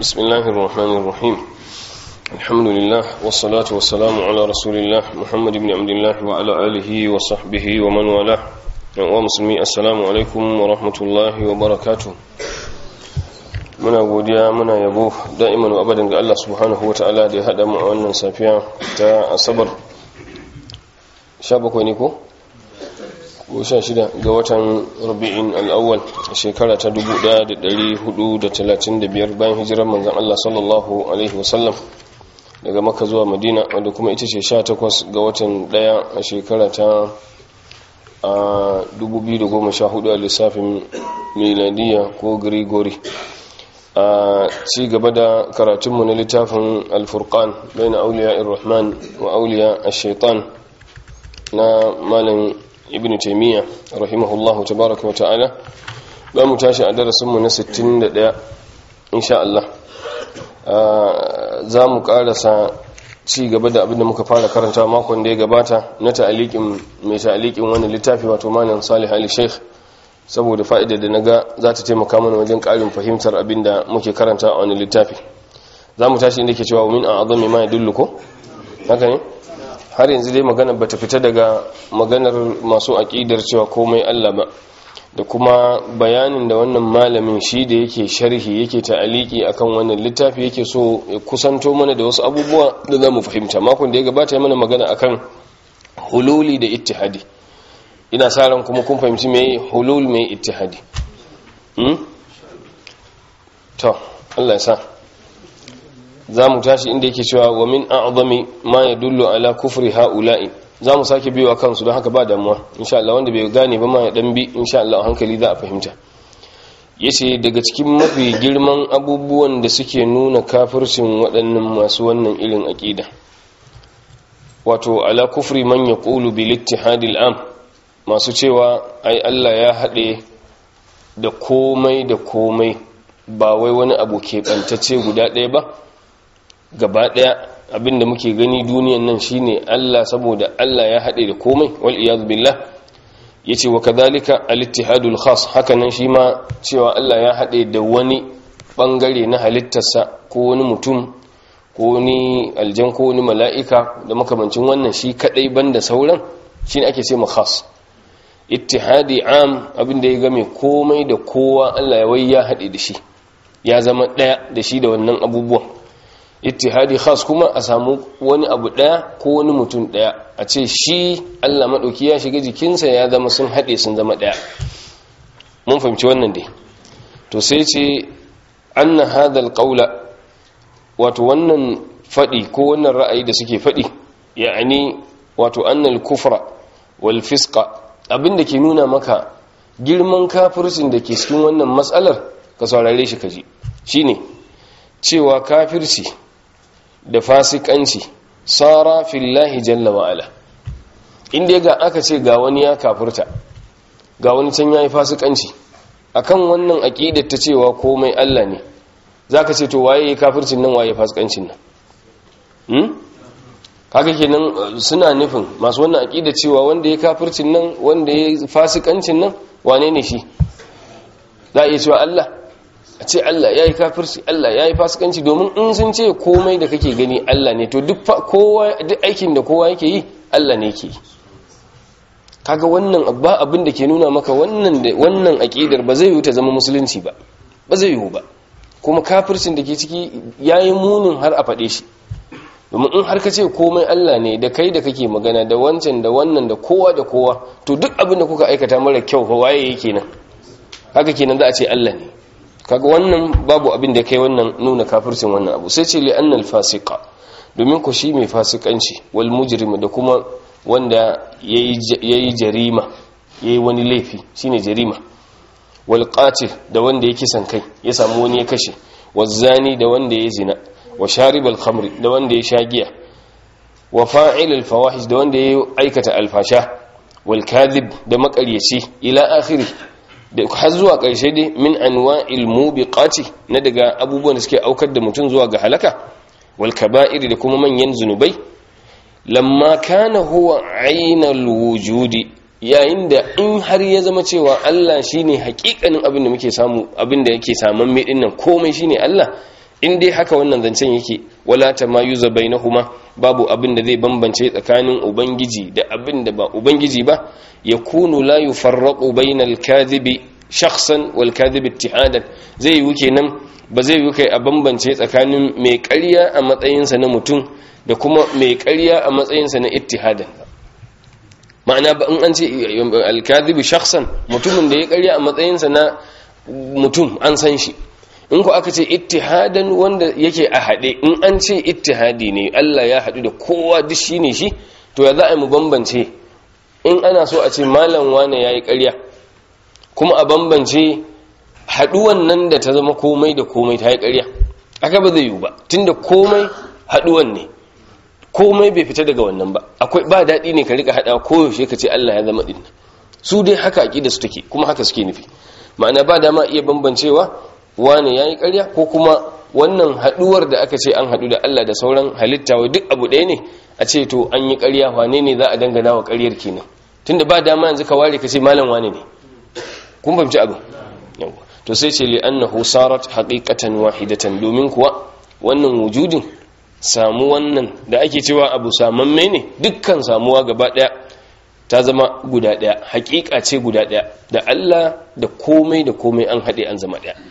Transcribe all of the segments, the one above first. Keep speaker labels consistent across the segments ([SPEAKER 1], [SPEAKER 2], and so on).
[SPEAKER 1] بسم الله الرحمن الرحيم الحمد لله والصلاة والسلام على رسول الله محمد بن عبد الله وعلى آله وصحبه ومن والاه ومسلمي السلام عليكم ورحمة الله وبركاته muna godiya muna yabo da'iman wa abadan ga Allah subhanahu wa ta'ala da ya haɗa mu a wannan safiya ta asabar 17 ne ko? ko 16 ga watan rabi'in al'awwal a shekara ta 1435 bayan hijirar manzan Allah sallallahu alaihi wasallam daga maka zuwa madina wanda kuma ita ce 18 ga watan daya a shekara ta 2014 a lissafin miladiya ko grigori a ci gaba da karatunmu na littafin alfurkan bai na auliya irrahman wa auliya a shaitan na malin ibn taimiyya rahimahullahu tabaraka wa ta'ala za mu tashi a darasinmu na 61 insha Allah za mu karasa ci gaba da abinda muka fara karanta makon da ya gabata na ta'alikin mai ta'alikin wani littafi wato malin salih ali sheikh saboda fa'idar da na ga za ta taimaka mana wajen ƙarin fahimtar abin da muke karanta a wani littafi za mu tashi inda ke cewa min a azami ma ya dulluko haka ne har yanzu dai magana ba ta fita daga maganar masu aƙidar cewa komai allah ba da kuma bayanin da wannan malamin shi da yake sharhi yake ta'aliki akan wannan littafi yake so ya kusanto mana da wasu abubuwa da za mu fahimta makon da ya gabata ya mana magana akan hululi da ittihadi ina sa ran kuma kun fahimci mai hulul mai ittihadi hmm? to Allah ya sa za mu tashi inda yake cewa wa min a'zami ma yadullu ala kufri ha'ula'i za mu sake biyo a kansu don haka ba damuwa insha Allah wanda bai gane ba ma ya dan bi insha Allah a hankali za a fahimta yace daga cikin mafi girman abubuwan da suke nuna kafircin waɗannan masu wannan irin aqida wato ala kufri man yaqulu bil ittihadil am masu cewa ai Allah ya haɗe da komai da komai ba wai wani abu keɓantacce guda ɗaya ba gaba ɗaya abinda muke gani duniyan nan shine Allah saboda Allah ya haɗe da komai wal iyadu billah yace wa kadhalika al-ittihadul khas haka nan shi ma cewa Allah ya haɗe da wani bangare na halittarsa ko wani mutum ko wani aljan ko wani mala'ika da makamancin wannan shi kadai banda sauran shine ake ce ma khas ittihadi am abinda ya game komai da kowa Allah ya wai ya haɗe da shi ya zama ɗaya da shi da wannan abubuwan ittihadi khas kuma a samu wani abu ɗaya ko wani mutum ɗaya a ce shi Allah maɗauki ya shiga jikinsa ya zama sun haɗe sun zama ɗaya mun fahimci wannan dai to sai ce anna hadal qawla wato wannan faɗi ko wannan ra'ayi da suke faɗi ya'ani wato annal kufra wal fisqa abin da ke nuna maka girman kafircin da ke cikin wannan matsalar ka saurare shi kaji shine cewa kafirci da fasikanci sara fillahi jalla wa'ala inda ga aka ce ga wani ya kafirta ga wani can yayi fasikanci akan wannan aqidar ta cewa komai Allah ne zaka ce to waye kafircin nan waye fasikancin nan hmm? haka kenan suna nufin masu wannan aqida cewa wanda ya kafircin nan wanda ya fasikancin nan wane ne shi za a iya cewa Allah a ce Allah ya yi kafirci Allah ya yi fasikanci domin in sun ce komai da kake gani Allah ne to duk aikin da kowa yake yi Allah ne yake yi kaga wannan ba abin da ke nuna maka wannan wannan aqidar ba zai yi ta zama musulunci ba ba zai yi ba kuma kafircin da ke ciki yayi munin har a faɗe shi domin in har ka ce komai Allah ne da kai da kake magana da wancan da wannan da kowa da kowa to duk abin da kuka aikata mara kyau fa waye yake nan haka kenan za a ce Allah ne kaga wannan babu abin da kai wannan nuna kafircin wannan abu sai ce li annal fasiqa domin ku shi mai fasikanci wal mujrim da kuma wanda yayi jarima yayi wani laifi shine jarima wal qatil da wanda ya kisan kai ya samu wani ya kashe wazani da wanda ya zina wa sharibal khamri da wanda ya sha giya wa fa'ilal fawahish da wanda ya aikata alfasha wal kadhib da makaryaci ila akhiri da har zuwa karshe dai min anwa'il mubiqati na daga abubuwan da suke aukar da mutum zuwa ga halaka wal kaba'ir da kuma manyan zunubai lamma kana huwa ainal wujudi yayin da in har ya zama cewa Allah shine hakikanin abin da muke samu abin da yake saman mai dinnan komai shine Allah in dai haka wannan zancen yake wala tamayuza bainahuma babu abin da zai bambance tsakanin ubangiji da abin da ba ubangiji ba yakunu la yufarraqu bainal kadhibi shakhsan wal kadhibi ittihadan zai yi kenan ba zai yi kai a bambance tsakanin mai ƙarya a matsayinsa na mutum da kuma mai ƙarya a matsayinsa na ittihadan ma'ana ba in an ce alkadhibu shakhsan mutumin da ya ƙarya a matsayinsa na mutum an san shi in ku aka ce ittihadan wanda yake a haɗe in an ce ittihadi ne Allah ya haɗu da kowa duk shi ne shi to ya za a mu bambance in ana so a ce malam wane ya yi ƙarya kuma a bambance haɗuwan nan da ta zama komai da komai ta yi ƙarya aka ba zai yiwu ba tunda komai haɗuwan ne komai bai fita daga wannan ba akwai ba daɗi ne ka rika haɗa koyaushe ka ce Allah ya zama ɗin su dai haka aƙida su take kuma haka suke nufi ma'ana ba dama iya bambancewa wane ya yi ƙarya ko kuma wannan haɗuwar da aka ce an haɗu da Allah da sauran halitta wa duk abu ɗaya ne a ce to an yi ƙarya wane ne za a dangana wa ƙaryar kenan tunda ba dama yanzu ka ware ka ce malam wane ne kun fahimci abu to sai ce li'annahu sarat haqiqatan wahidatan domin kuwa wannan wujudin samu wannan da ake cewa abu samamme ne dukkan samuwa gaba daya ta zama guda daya haqiqa ce guda daya da Allah da komai da komai an hade an zama daya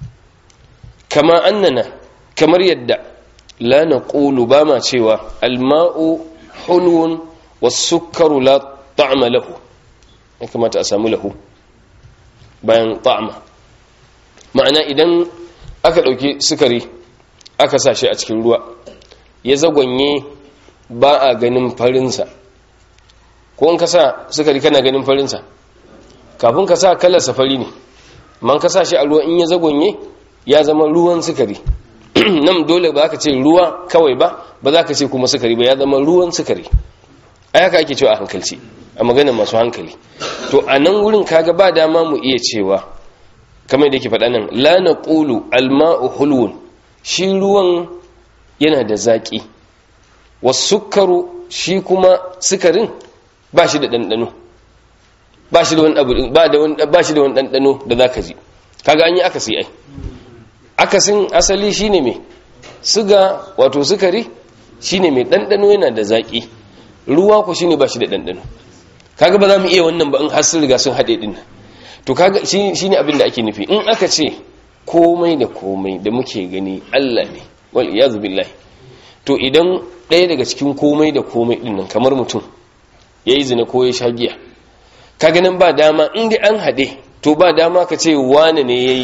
[SPEAKER 1] kama annana kamar yadda la naqulu ba ma cewa alma'u hulwun was-sukkaru la ta'ma lahu ya kamata a samu lahu bayan ta'ma ma'ana idan aka ɗauki sukari aka sa shi a cikin ruwa ya zagonye ba a ganin farinsa ko in ka sa sukari kana ganin farinsa kafin ka sa kalarsa fari ne man ka sa shi a ruwa in ya zagonye ya zama ruwan sukari nan dole ba ka ce ruwa kawai ba ba za ka ce kuma sukari ba ya zama ruwan sukari a haka ake cewa a hankalci a magana masu hankali to a nan wurin kaga ba dama mu iya cewa kamar da yake faɗa nan la na ƙulu alma'u hulwun shi ruwan yana da zaƙi wasukaru shi kuma sukarin ba shi da ɗanɗano ba shi da wani ɗanɗano da za ka ji kaga an yi akasi ai akasin asali shi ne mai suga wato sukari shi ne mai ɗanɗano yana da zaƙi ruwa ku shi ne ba shi da ɗanɗano kaga ba za mu iya wannan ba in har sun riga sun haɗe ɗin nan to kaga shine abin da ake nufi in aka ce komai da komai da muke gani Allah ne wal iyazu billahi to idan ɗaya daga cikin komai da komai din nan kamar mutum yayi zina ko ya sha giya kaga nan ba dama in dai an hade to ba dama ka ce wane ne yayi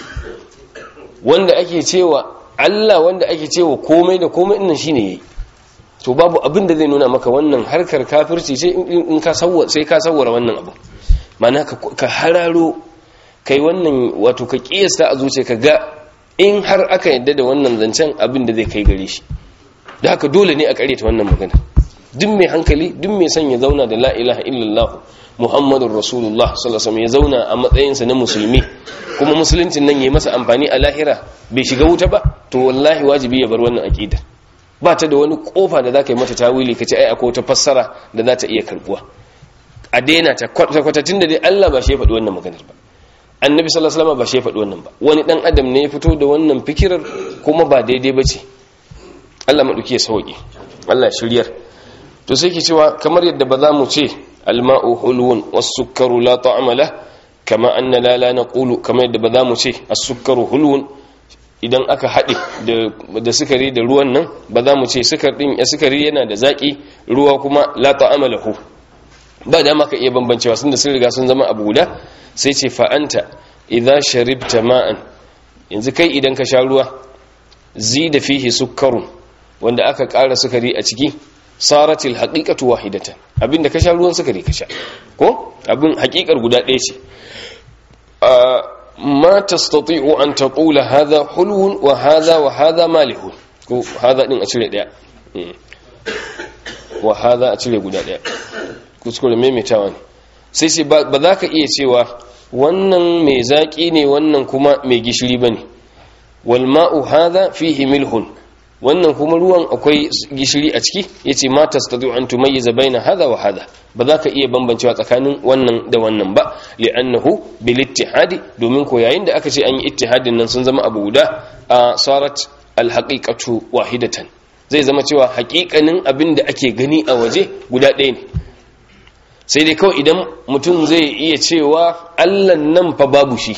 [SPEAKER 1] wanda ake cewa Allah wanda ake cewa komai da komai din nan shine yayi to babu abin da zai nuna maka wannan harkar kafirci ce in ka sawwa sai ka sawwara wannan abu mana ka hararo kai wannan wato ka kiyasta a zuciya ka ga in har aka yadda da wannan zancen abin da zai kai gare shi da haka dole ne a ta wannan magana duk mai hankali duk mai son ya zauna da la ilaha illallah muhammadun rasulullah sallallahu ya zauna a matsayinsa na musulmi kuma musuluncin nan ya masa amfani a lahira bai shiga wuta ba to wallahi wajibi ya bar wannan aqidar ba ta da wani kofa da zaka yi mata tawili kace ai akwai wata fassara da za ta iya karbuwa a daina ta kwatatin da dai Allah ba shi ya faɗi wannan maganar ba annabi sallallahu alaihi wasallam ba shi ya faɗi wannan ba wani dan adam ne ya fito da wannan fikirar kuma ba daidai ba ce Allah maɗauki ya sauƙi Allah shiryar to sai ke cewa kamar yadda ba za mu ce alma'u hulwun was-sukkaru la ta'ama la kama anna la la naqulu kamar yadda ba za mu ce as-sukkaru hulwun idan aka haɗe da sukari da ruwan nan ba za mu ce sukar din ya sukari yana da zaki ruwa kuma la ta'ama lahu ba da maka iya bambancewa sun da sun riga sun zama abu guda sai ce fa'anta idan sharibta ma'an yanzu kai idan ka sha ruwa zi da fihi sukkarun wanda aka ƙara sukari a ciki saratil haƙiƙatu wahidatan abinda ka sha ruwan sukari ka sha ko abin haƙiƙar guda ɗaya ce ma tastati'u an taqula hadha hulwun wa hadha wa hadha malihun ko hadha din a cire ɗaya wa hadha a cire guda ɗaya kuskure maimaitawa ne sai sai ba za ka iya cewa wannan mai zaƙi ne wannan kuma mai gishiri ba ne walma'u haza fihi milhun wannan kuma ruwan akwai gishiri a ciki yace ma tastati an tumayyiza baina hadha wa hadha ba za ka iya bambancewa tsakanin wannan da wannan ba li'annahu bil ittihadi domin ko yayin da aka ce an yi ittihadin nan sun zama abu guda a sarat al haqiqatu wahidatan zai zama cewa haƙiƙanin abin da ake gani a waje guda ɗaya ne sai dai kawai idan mutum zai iya cewa allan nan fa babu shi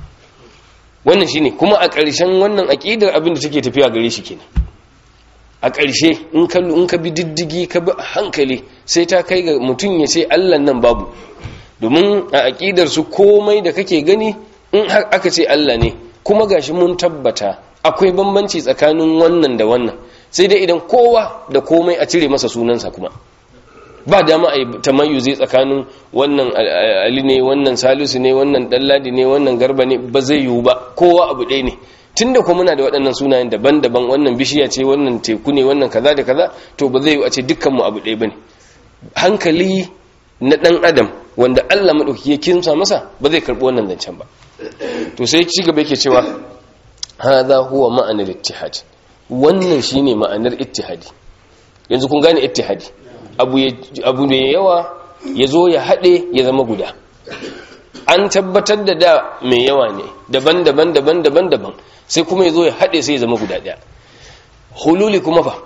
[SPEAKER 1] wannan shine kuma a ƙarshen wannan aƙidar abin da take tafiya gare shi kenan a ƙarshe in ka in ka bi diddigi ka bi hankali sai ta kai ga mutum ya ce allan nan babu domin a aƙidar su komai da kake gani in har aka ce allah ne kuma gashi mun tabbata akwai bambanci tsakanin wannan da wannan sai dai idan kowa da komai a cire masa sunansa kuma ba dama a yi tamayyuzi tsakanin wannan ali ne wannan salisu ne wannan dalladi ne wannan garba ne ba zai yiwu ba kowa abu ɗaya ne tun da kuma muna da waɗannan sunayen daban-daban wannan bishiya ce wannan teku ne wannan kaza da kaza to ba zai yiwu a ce dukkanmu abu ɗaya ba ne hankali na ɗan adam wanda allah maɗauki ya kinsa masa ba zai karɓi wannan zancen ba to sai ci gaba yake cewa hadha huwa ma'anar ittihad wannan shine ma'anar ittihadi yanzu kun gane ittihadi abu ne yawa ya zo ya haɗe ya zama guda an tabbatar da da mai yawa ne daban-daban daban-daban daban sai kuma ya zo ya haɗe sai ya zama guda ɗaya hululi kuma fa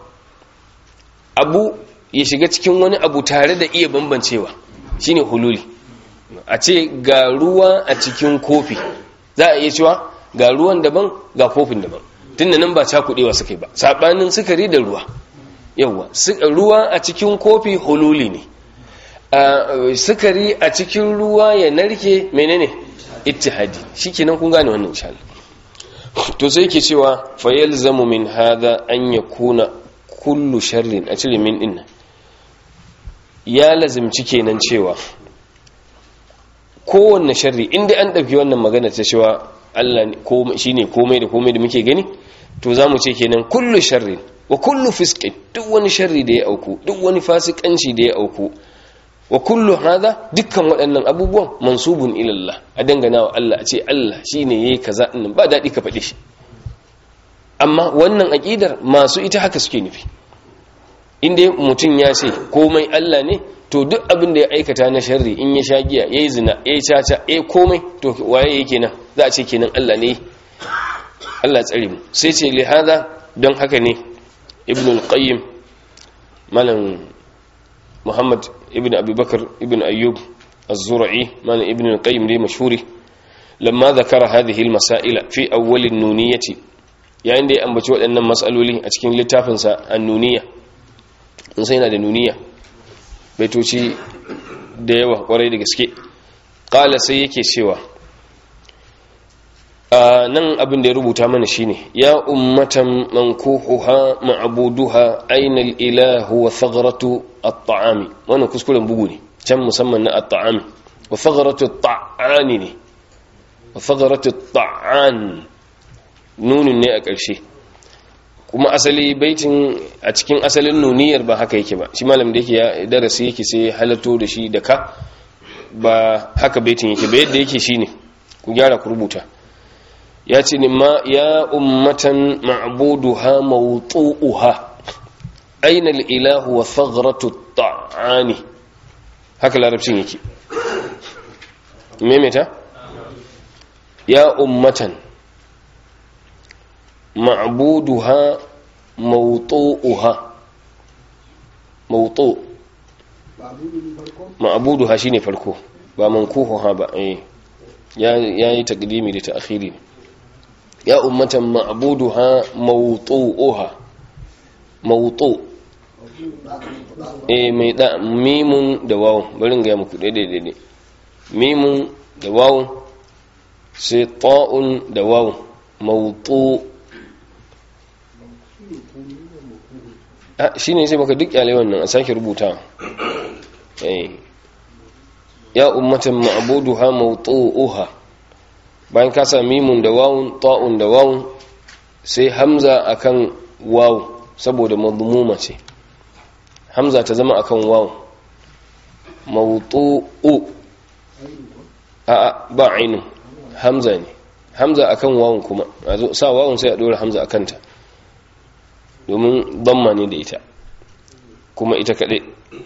[SPEAKER 1] abu ya shiga cikin wani abu tare da iya bambancewa shine hululi a ce ga ruwa a cikin kofi za a iya cewa ga ruwan daban ga kofin daban tunda nan ba cakuɗewa suka yi ba saɓanin sukari da ruwa yawwa ruwa a cikin kofi hululi ne sukari a cikin ruwa ya narke menene ittihadi shikenan kun gane wannan insha to sai yake cewa fa yalzamu min hadha an yakuna kullu sharrin a cire min din ya lazimci kenan cewa kowanne sharri inda an dauki wannan magana ta cewa Allah shine komai da komai da muke gani to zamu ce kenan kullu sharrin wa kullu fisqin duk wani sharri da ya auku duk wani fasikanci da ya auku wa kullu hada dukkan waɗannan abubuwan mansubun ila Allah a dangana wa Allah a ce Allah shine yayi kaza din ba dadi ka faɗi shi amma wannan aqidar masu ita haka suke nufi inda mutum ya ce komai Allah ne to duk abin da ya aikata na sharri in ya sha giya yayi zina yayi caca yayi komai to waye yake nan za a ce kenan Allah ne Allah tsare mu sai ce li hada don haka ne ibn al-qayyim malam muhammad ibn abubakar ibn ayyub az-zura'i malam ibn al-qayyim dai mashhuri lamma zakara hadhihi al-masaila fi awwal an-nuniyati yayin da ya ambaci waɗannan mas'aloli a cikin littafin sa an-nuniya in sai yana da nuniya baitoci da yawa kwarai da gaske qala sai yake cewa nan abin da ya rubuta mana shine ya ummatan mankuhuha ma'buduha aina al-ilahu wa thagratu at-ta'ami wannan kuskuren bugu ne can musamman na at-ta'ami wa thagratu at-ta'ani ne wa thagratu at-ta'an nunin ne a ƙarshe kuma asali baitin a cikin asalin nuniyar ba haka yake ba shi malam da yake ya darasi yake sai halatto da shi da ka ba haka baitin yake ba yadda yake shine ku gyara ku rubuta ya ce ni ma ya ummatan ma'buduha mawtu'uha aina al-ilahu wa thagratu at-ta'ani haka larabcin yake memeta ya ummatan ma'buduha mawtu'uha mawtu ma'buduha shine farko ba mankuhuha ba eh ya yayi taqdimi da ta'khiri ya ummatan ma'buduha mawtu'uha mawtu eh mai da mimun da wawun bari ga muku daidai daidai mimun da wawun sai ta'un da wawun mawtu shi ne sai maka duk kyale wannan a sake rubuta ya ummatan ma'buduha mawtu'uha bayan ka sa mimun da wawun ta'un da wawun sai hamza akan wawu saboda madmuma ce hamza ta zama akan wawu mawtu'u a ba ainu hamza ne hamza akan wawun kuma a zo sa wawun sai a dora hamza akan ta domin damma ne da ita kuma ita kaɗai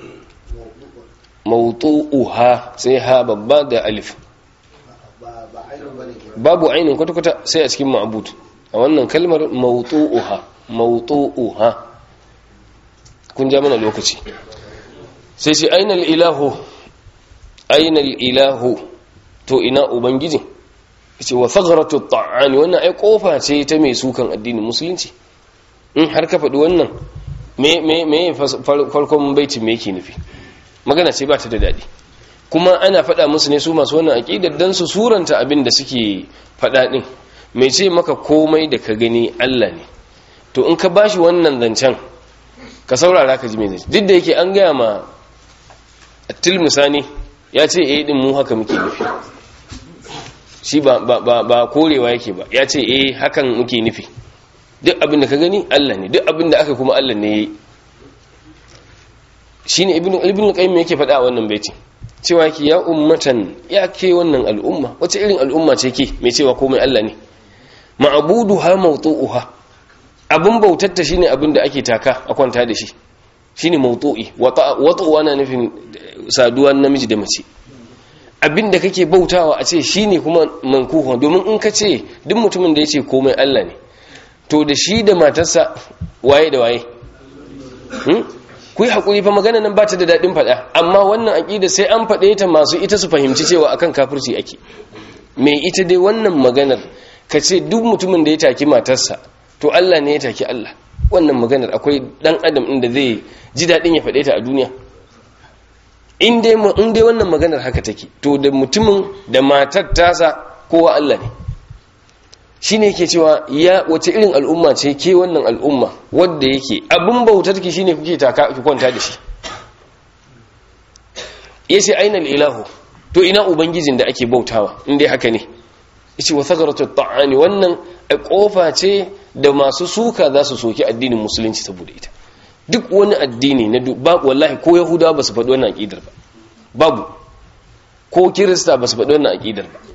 [SPEAKER 1] mawtu'uha sai ha babba da alif babu ainihin kwata-kwata sai a cikin ma'abud a wannan kalmar mawtu'uha mawtu'uha kun ja mana lokaci sai sai ainal ilahu ainal ilahu to ina ubangiji ce wa thagratu ta'ani wannan ai kofa ce ta mai sukan addinin musulunci in har ka faɗi wannan me me me farkon baitin me yake nufi magana ce ba ta da daɗi kuma ana faɗa musu ne su masu wannan aƙidar dan su suranta abin da suke faɗa ɗin mai ce maka komai da ka gani Allah ne to in ka bashi wannan zancen ka saurara ka ji mai zai duk da yake an gaya ma attil misani ya ce eh din mu haka muke nufi shi ba ba ba korewa yake ba ya ce eh hakan muke nufi duk abin da ka gani Allah ne duk abin da aka kuma Allah ne yayi shine ibnu ibnu qayyim yake faɗa a wannan baiti cewa ki ya ummatan ya ke wannan al'umma wace irin al'umma ce ke mai cewa komai Allah ne ma'buduha mawtu'uha abin bautatta shine abin da ake taka a kwanta da shi shine mawtu'i wata'u ana nufin saduwa namiji da mace abin da kake bautawa a ce shine kuma mankuhu domin in ka ce duk mutumin da yace komai Allah ne to da shi da matarsa waye da waye ku yi haƙuri fa magana nan ba ta da daɗin faɗa amma wannan aƙida sai an faɗe ta masu ita su fahimci cewa akan kafirci ake mai ita dai wannan maganar ka ce duk mutumin da ya taki matarsa to Allah ne ya taki Allah wannan maganar akwai ɗan adam inda zai ji daɗin ya faɗe ta a duniya in dai wannan maganar haka take to da mutumin da matar tasa kowa Allah ne shi ne yake cewa ya wace irin al'umma ce ke wannan al'umma wadda yake abin bautar ki shine kuke taka ki kwanta da shi yace aina ilahu to ina ubangijin da ake bautawa inda haka ne yace wa thagaratu ta'ani wannan kofa ce da masu suka za su soki addinin musulunci saboda ita duk wani addini na babu wallahi ko yahudawa ba su faɗi wannan aqidar ba babu ko kirista ba su faɗi wannan aqidar ba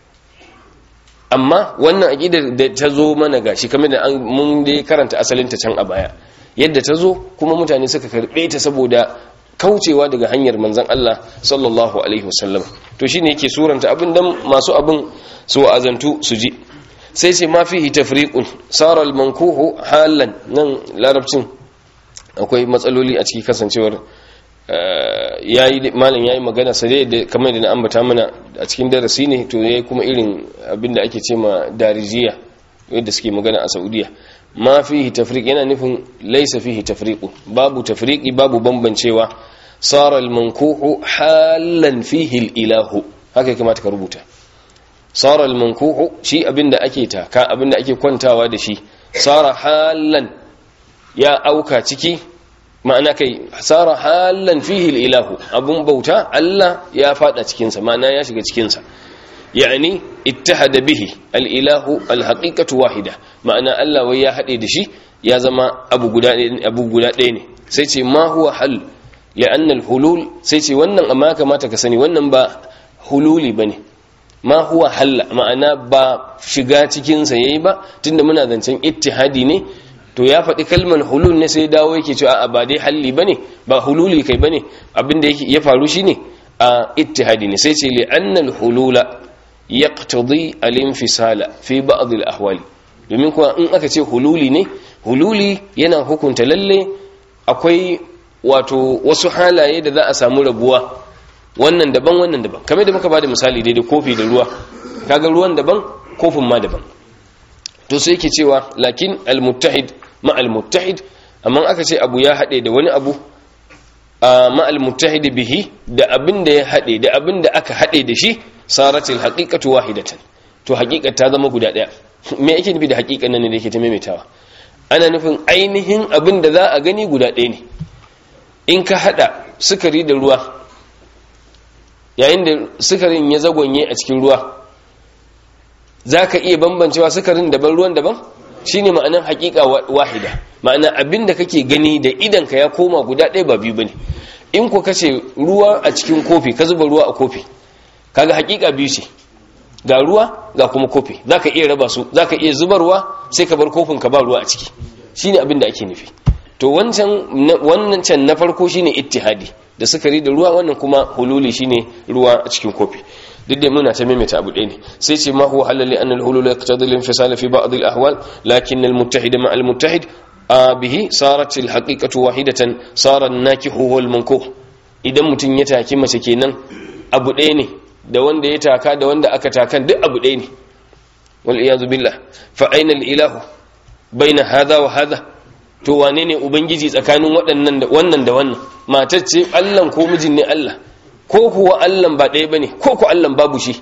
[SPEAKER 1] amma wannan aqidar da ta zo mana gashi kamar da mun dai karanta asalin ta can a baya yadda ta zo kuma mutane suka karbe ta saboda kaucewa daga hanyar manzon Allah sallallahu alaihi wasallam to shine yake suranta abin dan masu abin su azantu su ji sai ce ma fihi tafriqun sara al-mankuhu halan nan larabcin akwai matsaloli a ciki kasancewar yayi malam yayi magana sai da kamar da na ambata mana a cikin darasi ne to yayi kuma irin abinda ake ce ma darijiya yadda suke magana a Saudiya ma fihi tafriq yana nufin laysa fihi tafriqu babu tafriqi babu bambancewa sara al-mankuhu halan fihi al-ilahu haka kamata ka rubuta sara al-mankuhu shi abinda ake taka abinda ake kwantawa da shi sara halan ya auka ciki ma'ana kai sara halan fihi ilahu abun bauta Allah ya fada cikin sa ma'ana ya shiga cikin sa yani ittahada bihi al-ilahu al-haqiqatu wahida ma'ana Allah wai ya hade da shi ya zama abu guda abu guda ɗaya ne sai ce ma huwa hal li'anna al-hulul sai ce wannan amma kamata ka sani wannan ba hululi bane ma huwa halla ma'ana ba shiga cikin sa yayi ba tunda muna zancen ittihadi ne to ya faɗi kalmar hulul ne sai dawo yake cewa a ba dai halli bane ba hululi kai bane abinda yake ya faru shine a ittihadi ne sai ce li annal hulula yaqtadi al-infisala fi ba'd al-ahwali domin kuwa in aka ce hululi ne hululi yana hukunta lalle akwai wato wasu halaye da za a samu rabuwa wannan daban wannan daban kamar da muka bada misali daidai kofi da ruwa kaga ruwan daban kofin ma daban to sai yake cewa lakin al-muttahid ma al-muttahid amma aka ce abu ya hade da wani abu ma al-muttahid bihi da abin da ya hade da abin da aka hade da shi saratil haqiqatu wahidatan to haqiqa ta zama guda daya me yake nufi da haqiqan nan ne da yake ta maimaitawa ana nufin ainihin abin da za a gani guda ɗaya ne in ka hada sukari da ruwa yayin da sukarin ya zagonye a cikin ruwa za ka iya bambancewa sukarin daban ruwan daban shi ne ma'anan hakika wahida ma'ana abin da kake gani da idanka ya koma guda ɗaya ba biyu ba ne in ku kace ruwa a cikin kofi ka zuba ruwa a kofi kaga hakika biyu ce ga ruwa ga kuma kofi za ka iya raba su za ka iya zubarwa sai ka bar kofin ka ba ruwa a ciki shine abin da ake nufi to wancan wannan can na farko shine ittihadi da sukari da ruwa wannan kuma hululi shine ruwa a cikin kofi duk da muna ta maimaita abu ɗaya ne sai ce ma huwa halal li anna al-hulul yaqtadi al-infisal fi ba'd al-ahwal lakin al-muttahid ma al-muttahid bihi sarat al-haqiqatu wahidatan sara an-nakihu huwa al-mankuh idan mutun ya taki mace kenan abu ɗaya ne da wanda ya taka da wanda aka takan duk abu ɗaya ne wal iyadu billah fa aina al-ilahu baina hadha wa hadha to wane ne ubangiji tsakanin waɗannan da wannan da wannan matar ce Allah ko mijin ne Allah ko kuwa Allah ba ɗaya bane ko ku Allah babu shi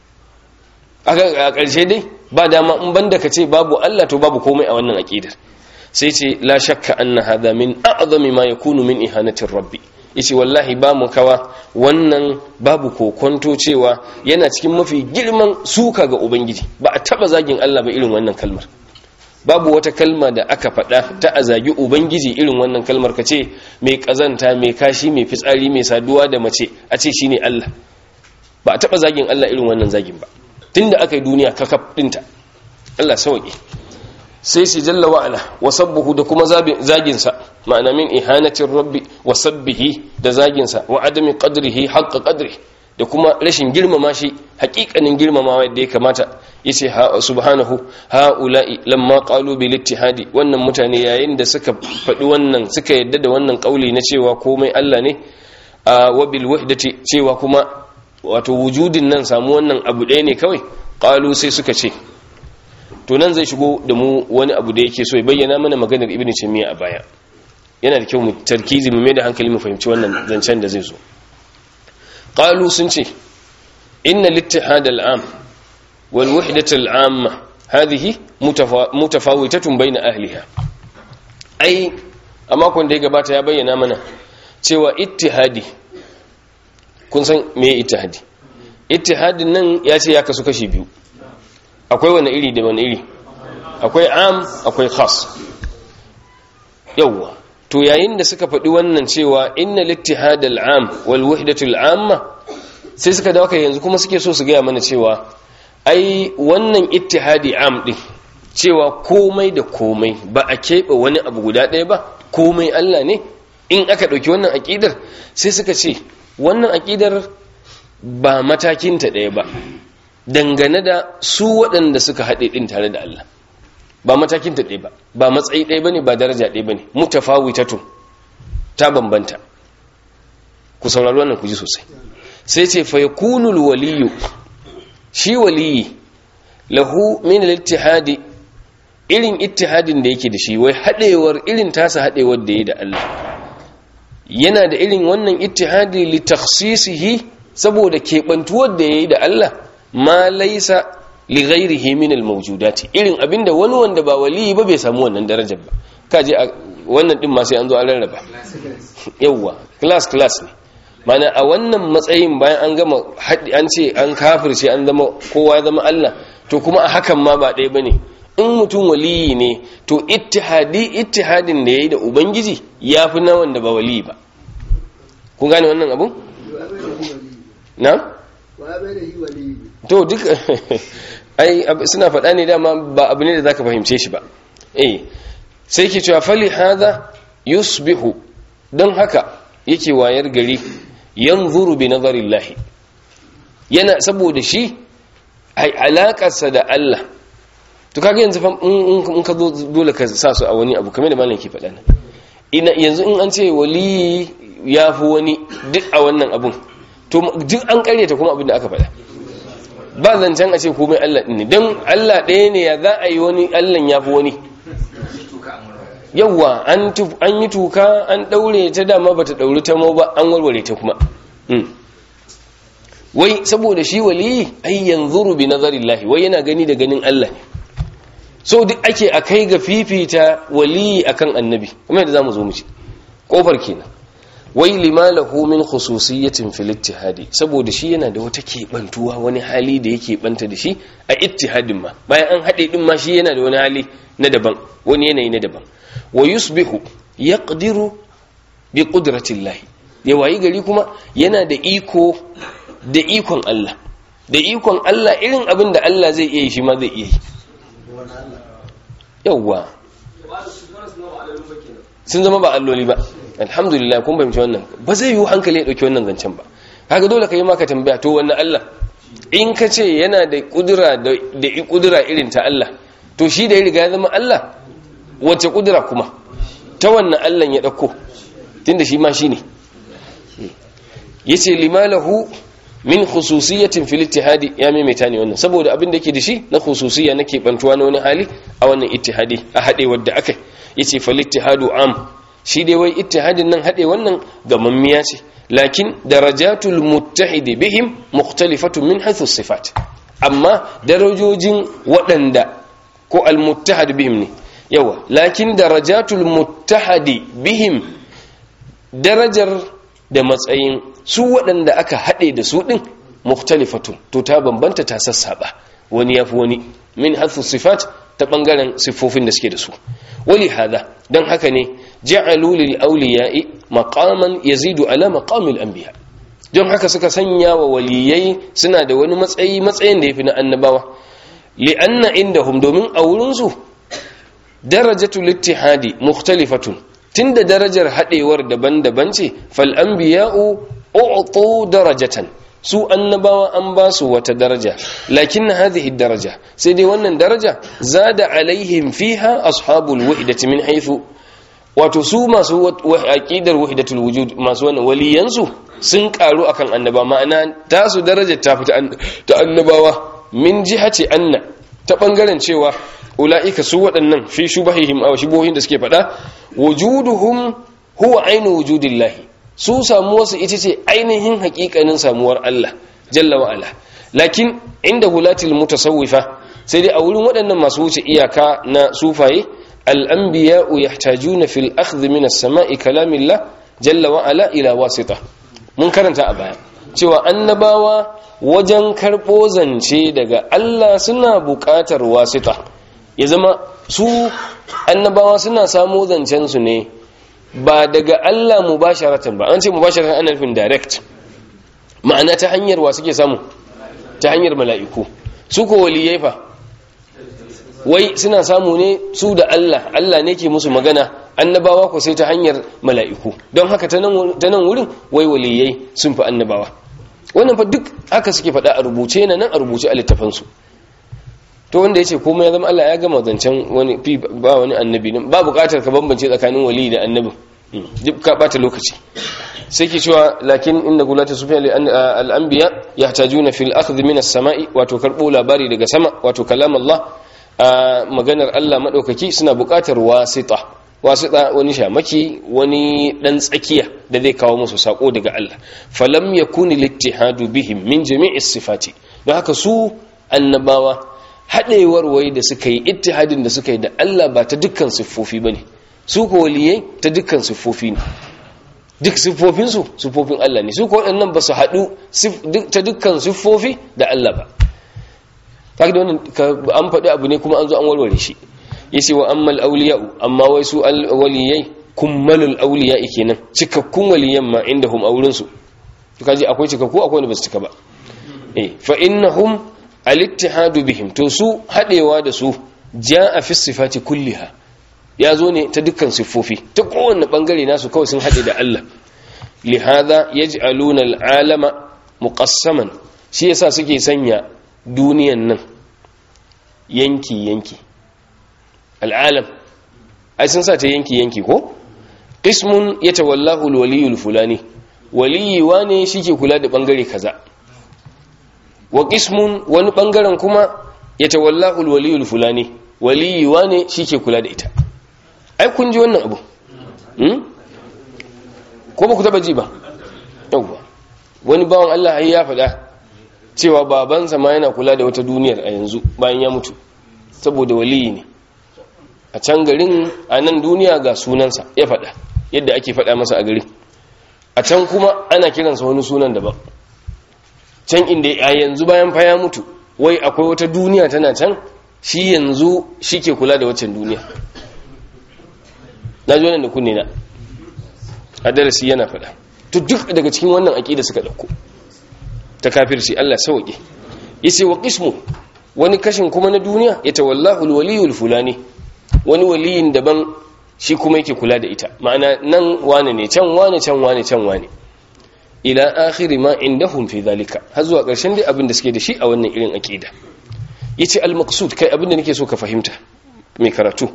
[SPEAKER 1] a ƙarshe dai ba dama in banda ka ce babu Allah to babu komai a wannan aqidar sai ce la shakka anna hadha min a'zami ma yakunu min ihanatir rabbi yace wallahi ba mu kawa wannan babu kokonto cewa yana cikin mafi girman suka ga ubangiji ba a taba zagin Allah ba irin wannan kalmar babu wata kalma da aka faɗa ta a zagi ubangiji irin wannan kalmar ka ce mai ƙazanta mai kashi mai fitsari mai saduwa da mace a ce shine Allah ba a taɓa zagin Allah irin wannan zagin ba tunda aka yi duniya kakaf ɗinta Allah sauƙi sai shi jalla wa'ala wa sabbuhu da kuma zaginsa ma'ana min ihanatin rabbi wa sabbihi da zaginsa wa adami qadrihi haqqa qadri da kuma rashin girmama shi haƙiƙanin girmamawa yadda ya kamata yace subhanahu haula'i lamma qalu bil ittihadi wannan mutane yayin da suka faɗi wannan suka yadda da wannan kauli na cewa komai Allah ne wa bil wahdati cewa kuma wato wujudin nan samu wannan abu ɗaya ne kawai qalu sai suka ce to nan zai shigo da mu wani abu da yake so ya bayyana mana maganar ibnu taymiya a baya yana da kyau mu tarkizi mu mai da hankali mu fahimci wannan zancen da zai zo qalu sun ce inna littihad al'am wal wahdat al'amma hadhihi mutafawitatun bayna ahliha ai a makon da ya gabata ya bayyana mana cewa ittihadi kun san me ittihadi ittihadin nan ya ce ya kasu kashi biyu akwai wani iri da wani iri akwai am akwai khas yawwa to yayin da suka faɗi wannan cewa inna littihad al'am wal wahdatul amma sai suka dawo kai yanzu kuma suke so su gaya mana cewa ai wannan ittihadi am din cewa komai da komai ba a keɓe wani abu guda ɗaya ba komai Allah ne in aka ɗauki wannan aƙidar sai suka ce wannan aƙidar ba matakinta ɗaya ba dangane da su waɗanda suka haɗe ɗin tare da Allah ba matakinta ɗaya ba ba matsayi ɗaya ba ne ba daraja ɗaya ba ne mutafawitatun ta bambanta ku saurari wannan ku ji sosai sai ce fa yakunul waliyu shi waliyi lahu min al-ittihadi irin ittihadin da yake da shi wai hadewar irin tasa hadewar da yake da Allah yana da irin wannan ittihadi li takhsisihi saboda kebantuwar da yayi da Allah ma laysa li ghairihi min al-mawjudati irin abinda wani wanda ba waliyi ba bai samu wannan darajar ba kaje wannan din ma sai an zo an rarraba yawa class class ne mana a wannan matsayin bayan an gama an ce an kafirce an zama kowa ya zama Allah to kuma a hakan ma ba ɗaya bane in mutum waliyi ne to ittihadi ittihadin da yayi da ubangiji yafi na wanda ba waliyi ba kun gane wannan abun na to duk ai suna faɗa ne dama ba abu ne da zaka fahimce shi ba eh sai ke cewa fali hadha yusbihu don haka yake wayar gari yanzuru bi nazarillahi yana saboda shi ai alakarsa da Allah to kaga yanzu fa in ka zo dole ka sa su a wani abu kamar da malam ke faɗa nan ina yanzu in an ce wali ya fi wani duk a wannan abun to duk an karyata kuma abin da aka faɗa ba zancen a ce komai Allah ne don Allah ɗaya ne ya za a yi wani Allah ya fi wani yawwa an yi tuka an daure ta dama bata dauri ta mau ba an warware ta kuma wai saboda shi waliyi ai yanzuru bi nazarillahi wai yana gani da ganin Allah ne so duk ake akai ga fifita waliyi akan annabi kuma yadda zamu zo mu ci kofar kenan wai lima lahu min khususiyatin fil ittihadi saboda shi yana da wata kebantuwa wani hali da yake banta da shi a ittihadin ma bayan an hade din ma shi yana da wani hali na daban wani yanayi na daban wa yusbihu yaqdiru bi qudratillah ya wayi gari kuma yana da iko da ikon Allah da ikon Allah irin abin da Allah zai iya yi shi ma zai iya yi yawwa sun zama ba alloli ba alhamdulillah kun fahimci wannan ba zai yi hankali ya dauki wannan zancen ba kaga dole ka yi maka tambaya to wannan Allah in ka ce yana da kudura da kudura irin ta Allah to shi da ya riga ya zama Allah wace kudura kuma ta wannan Allah ya dauko tunda shi ma shine yace limalahu min khususiyatin fil ittihadi ya maimaita ne wannan saboda abin da yake da shi na khususiyya na kebantuwa na wani hali a wannan ittihadi a hade wadda akai yace fal ittihadu am shi dai wai ittihadin nan hade wannan gamammiya ce lakin darajatul muttahidi bihim mukhtalifatun min haythu sifat amma darajojin waɗanda ko al muttahad bihim ne yawa lakin darajatul muttahadi bihim darajar da matsayin su waɗanda aka haɗe da su ɗin mukhtalifatun to ta bambanta ta sassaɓa wani ya fi wani min hatsu sifat ta ɓangaren siffofin da suke da su wali hada don haka ne ja'alu lil awliya'i maqaman yazidu ala maqamil anbiya don haka suka sanya wa waliyai suna da wani matsayi matsayin da yafi na annabawa li'anna indahum domin a wurin su darajatul ittihadi mukhtalifatun tunda darajar haɗewar daban-daban ce fal anbiya'u u'tu darajatan su annabawa an ba su wata daraja lakin hadhihi daraja sai dai wannan daraja zada alaihim fiha ashabul wahdati min haythu wato su masu aqidar wahdatul wujud masu wannan waliyansu sun karu akan annaba ma'ana tasu darajar ta fita ta annabawa min jihati anna ta bangaren cewa ula'ika su waɗannan fi shubahihim aw shubuhin da suke faɗa wujuduhum huwa ainu wujudillahi su samuwar su ita ce ainihin haƙiƙanin samuwar Allah jalla wa ala lakin inda hulatil mutasawwifa sai dai a wurin waɗannan masu wuce iyaka na sufaye al-anbiya'u yahtajuna fil akhdh min as-sama'i kalamillah jalla wa ala ila wasita mun karanta a baya cewa annabawa wajen karɓo zance daga Allah suna buƙatar wasita ya zama su annabawa suna samo zancensu ne ba daga Allah mubasharatan ba an ce mubasharatan ana nufin direct ma'ana ta hanyar wa suke samu ta hanyar mala'iku su ko waliyai fa wai suna samu ne su da Allah Allah ne ke musu magana annabawa ko sai ta hanyar mala'iku don haka ta nan wurin wai waliyai sun fi annabawa wannan fa duk haka suke faɗa a rubuce na nan a rubuce a littafansu to wanda ya ce komai ya zama Allah ya gama zancen wani fi ba wani annabi nan ba buƙatar ka bambance tsakanin wali da annabi duk ka bata lokaci sai ke cewa lakin inda gulata sufiya al-anbiya yahtajuna fil akhdh min as-sama'i wato karbo labari daga sama wato kalam Allah maganar Allah madaukaki suna buƙatar wasita wasita wani shamaki wani dan tsakiya da zai kawo musu sako daga Allah falam yakuni littihadu bihim min jami'is sifati don haka su annabawa haɗewar wai da suka yi ittihadin da suka yi da Allah ba ta dukkan siffofi ba ne su ko waliyai ta dukkan siffofi ne duk siffofinsu siffofin Allah ne su ko waɗannan ba su haɗu ta dukkan siffofi da Allah ba ta da wannan an faɗi abu ne kuma an zo an warware shi ya ce wa ammal auliya'u amma wai su waliyai kummalul auliya'i kenan cikakkun waliyan ma inda hum aurinsu kaji akwai cikakku akwai wanda ba su cika ba eh fa innahum al-ittihadu bihim to su hadewa da su jaa fi sifati kulliha ya zo ne ta dukkan siffofi ta kowanne bangare nasu kawai sun hade da Allah lihada yaj'aluna al-alama muqassaman shi yasa suke sanya duniyan nan yanki yanki al-alam ai sun sa ta yanki yanki ko qismun yatawallahu al-waliyul fulani waliyi wane shike kula da bangare kaza wa qismun wani bangaren kuma ya tawallahu alwaliyul fulani waliyi wane shike kula da ita ai kun ji wannan abu hmm ko ba ku taba ji ba yawwa wani bawan Allah ai ya faɗa cewa babansa ma yana kula da wata duniyar a yanzu bayan ya mutu saboda waliyi ne a can garin a nan duniya ga sunansa ya faɗa yadda ake faɗa masa a garin a can kuma ana kiransa wani sunan daban can inda a yanzu bayan fa ya mutu wai akwai wata duniya tana can shi yanzu shi ke kula da waccan duniya na ji wannan da kunne na a darasi yana faɗa to duk daga cikin wannan aƙida suka ɗauko ta kafirci Allah sauƙi yace wa qismu wani kashin kuma na duniya ya tawallahu alwaliyul fulani wani waliyin daban shi kuma yake kula da ita ma'ana nan wane ne can wane can wane can wane ila akhiri ma indahum fi zalika har zuwa ƙarshen dai abin da suke da shi a wannan irin aqida yace al-maqsud kai abin da nake so ka fahimta mai karatu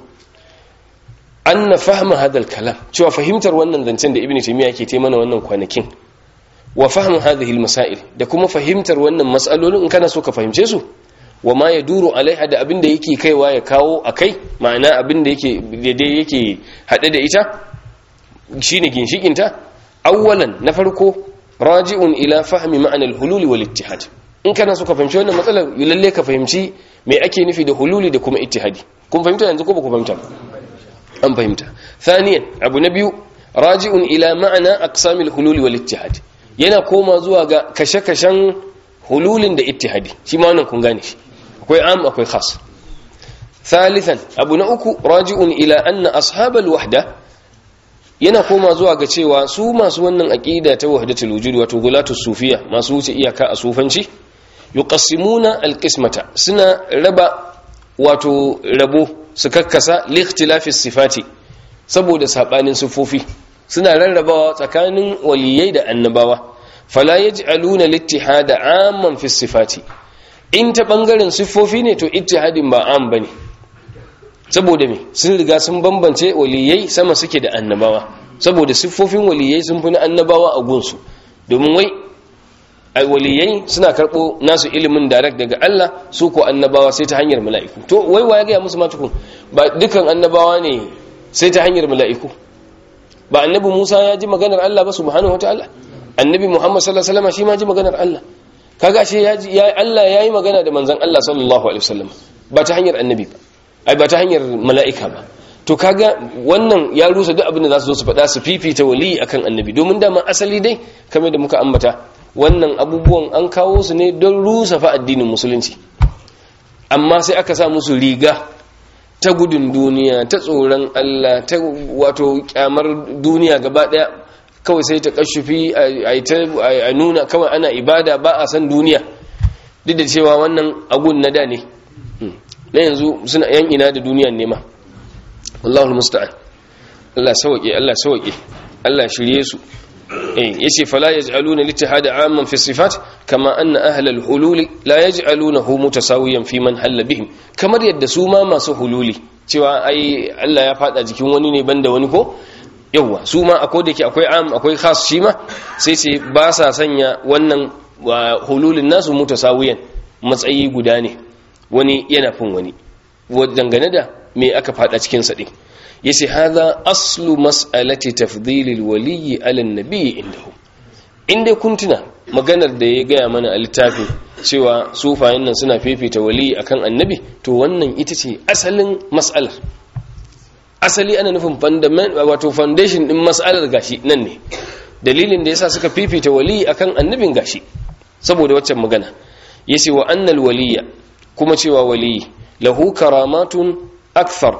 [SPEAKER 1] anna fahma hadal kalam cewa fahimtar wannan zancen da ibnu taymiya yake taimana wannan kwanakin wa fahmu hadhihi al-masail da kuma fahimtar wannan mas'alolin in kana so ka fahimce su wa ma yaduru alaiha da abin da yake kaiwa ya kawo akai ma'ana abin da yake daidai yake hade da ita shine ginshikin ta awwalan na farko raji'un ila fahmi ma'ana al-hulul wal ittihad in kana so ka fahimci wannan matsalar lalle ka fahimci me ake nufi da hululi da kuma ittihadi kun fahimta yanzu ko ba ku fahimta an fahimta thaniyan abu na biyu raji'un ila ma'ana aqsamil hululi wal ittihad yana koma zuwa ga kashe-kashen hululin da ittihadi shi ma wannan kun gane shi akwai am akwai khas thalithan abu na uku raji'un ila anna ashabal wahda yana koma zuwa ga cewa su masu wannan aqida ta wahdatul wujud wato gulatu sufiya masu wuce iyaka a sufanci yuqassimuna alqismata suna raba wato rabo su kakkasa likhtilafi sifati saboda sabanin sifofi suna rarrabawa tsakanin waliyai da annabawa fala yaj'aluna littihada amman fi sifati in ta bangaren sifofi ne to ittihadin ba am bane saboda me sun riga sun bambance waliyai sama suke da annabawa saboda siffofin waliyai sun fi na annabawa a gunsu domin wai ai waliyai suna karɓo nasu ilimin direct daga Allah su ko annabawa sai ta hanyar mala'iku to wai wa ya gaya musu matukun ba dukan annabawa ne sai ta hanyar mala'iku ba annabi Musa ya ji maganar Allah ba subhanahu wataala annabi Muhammad sallallahu alaihi wasallam shi ma ji maganar Allah kaga shi ya ji Allah yayi magana da manzon Allah sallallahu alaihi wasallam ba ta hanyar annabi ba ai ba ta hanyar mala'ika ba to kaga wannan ya rusa duk abin da za su zo su faɗa su fifita wali akan annabi domin dama asali dai kamar da muka ambata wannan abubuwan an kawo su ne don rusa fa addinin musulunci amma sai aka sa musu riga ta gudun duniya ta tsoron Allah ta wato kyamar duniya gaba daya kawai sai ta kashufi a nuna kawai ana ibada ba a san duniya duk da cewa wannan agun na da ne na yanzu suna yan ina da duniyan nema Allahul musta'an Allah sauke Allah sauke Allah shirye su eh yace fala yaj'aluna al-ittihad 'amman fi sifat kama anna ahla al-hulul la yaj'alunahu mutasawiyan fi man halla bihim kamar yadda su ma masu hululi cewa ai Allah ya fada jikin wani ne banda wani ko yawa su ma akwai da ke akwai am akwai khas shi ma sai sai ba sa sanya wannan hululin nasu mutasawiyan matsayi guda ne wani yana fin wani dangane da me aka fada cikin sa din yace hadha aslu mas'alati tafdhilil waliyyi 'ala an-nabiy indahu inda kun tuna maganar da ya gaya mana a littafin cewa sufayen nan suna fifita wali akan annabi to wannan ita ce asalin mas'alar asali ana nufin wato foundation din mas'alar gashi nan ne dalilin da yasa suka fifita wali akan annabin gashi saboda waccan magana yace wa annal waliya kuma cewa wali lahu karamatun akthar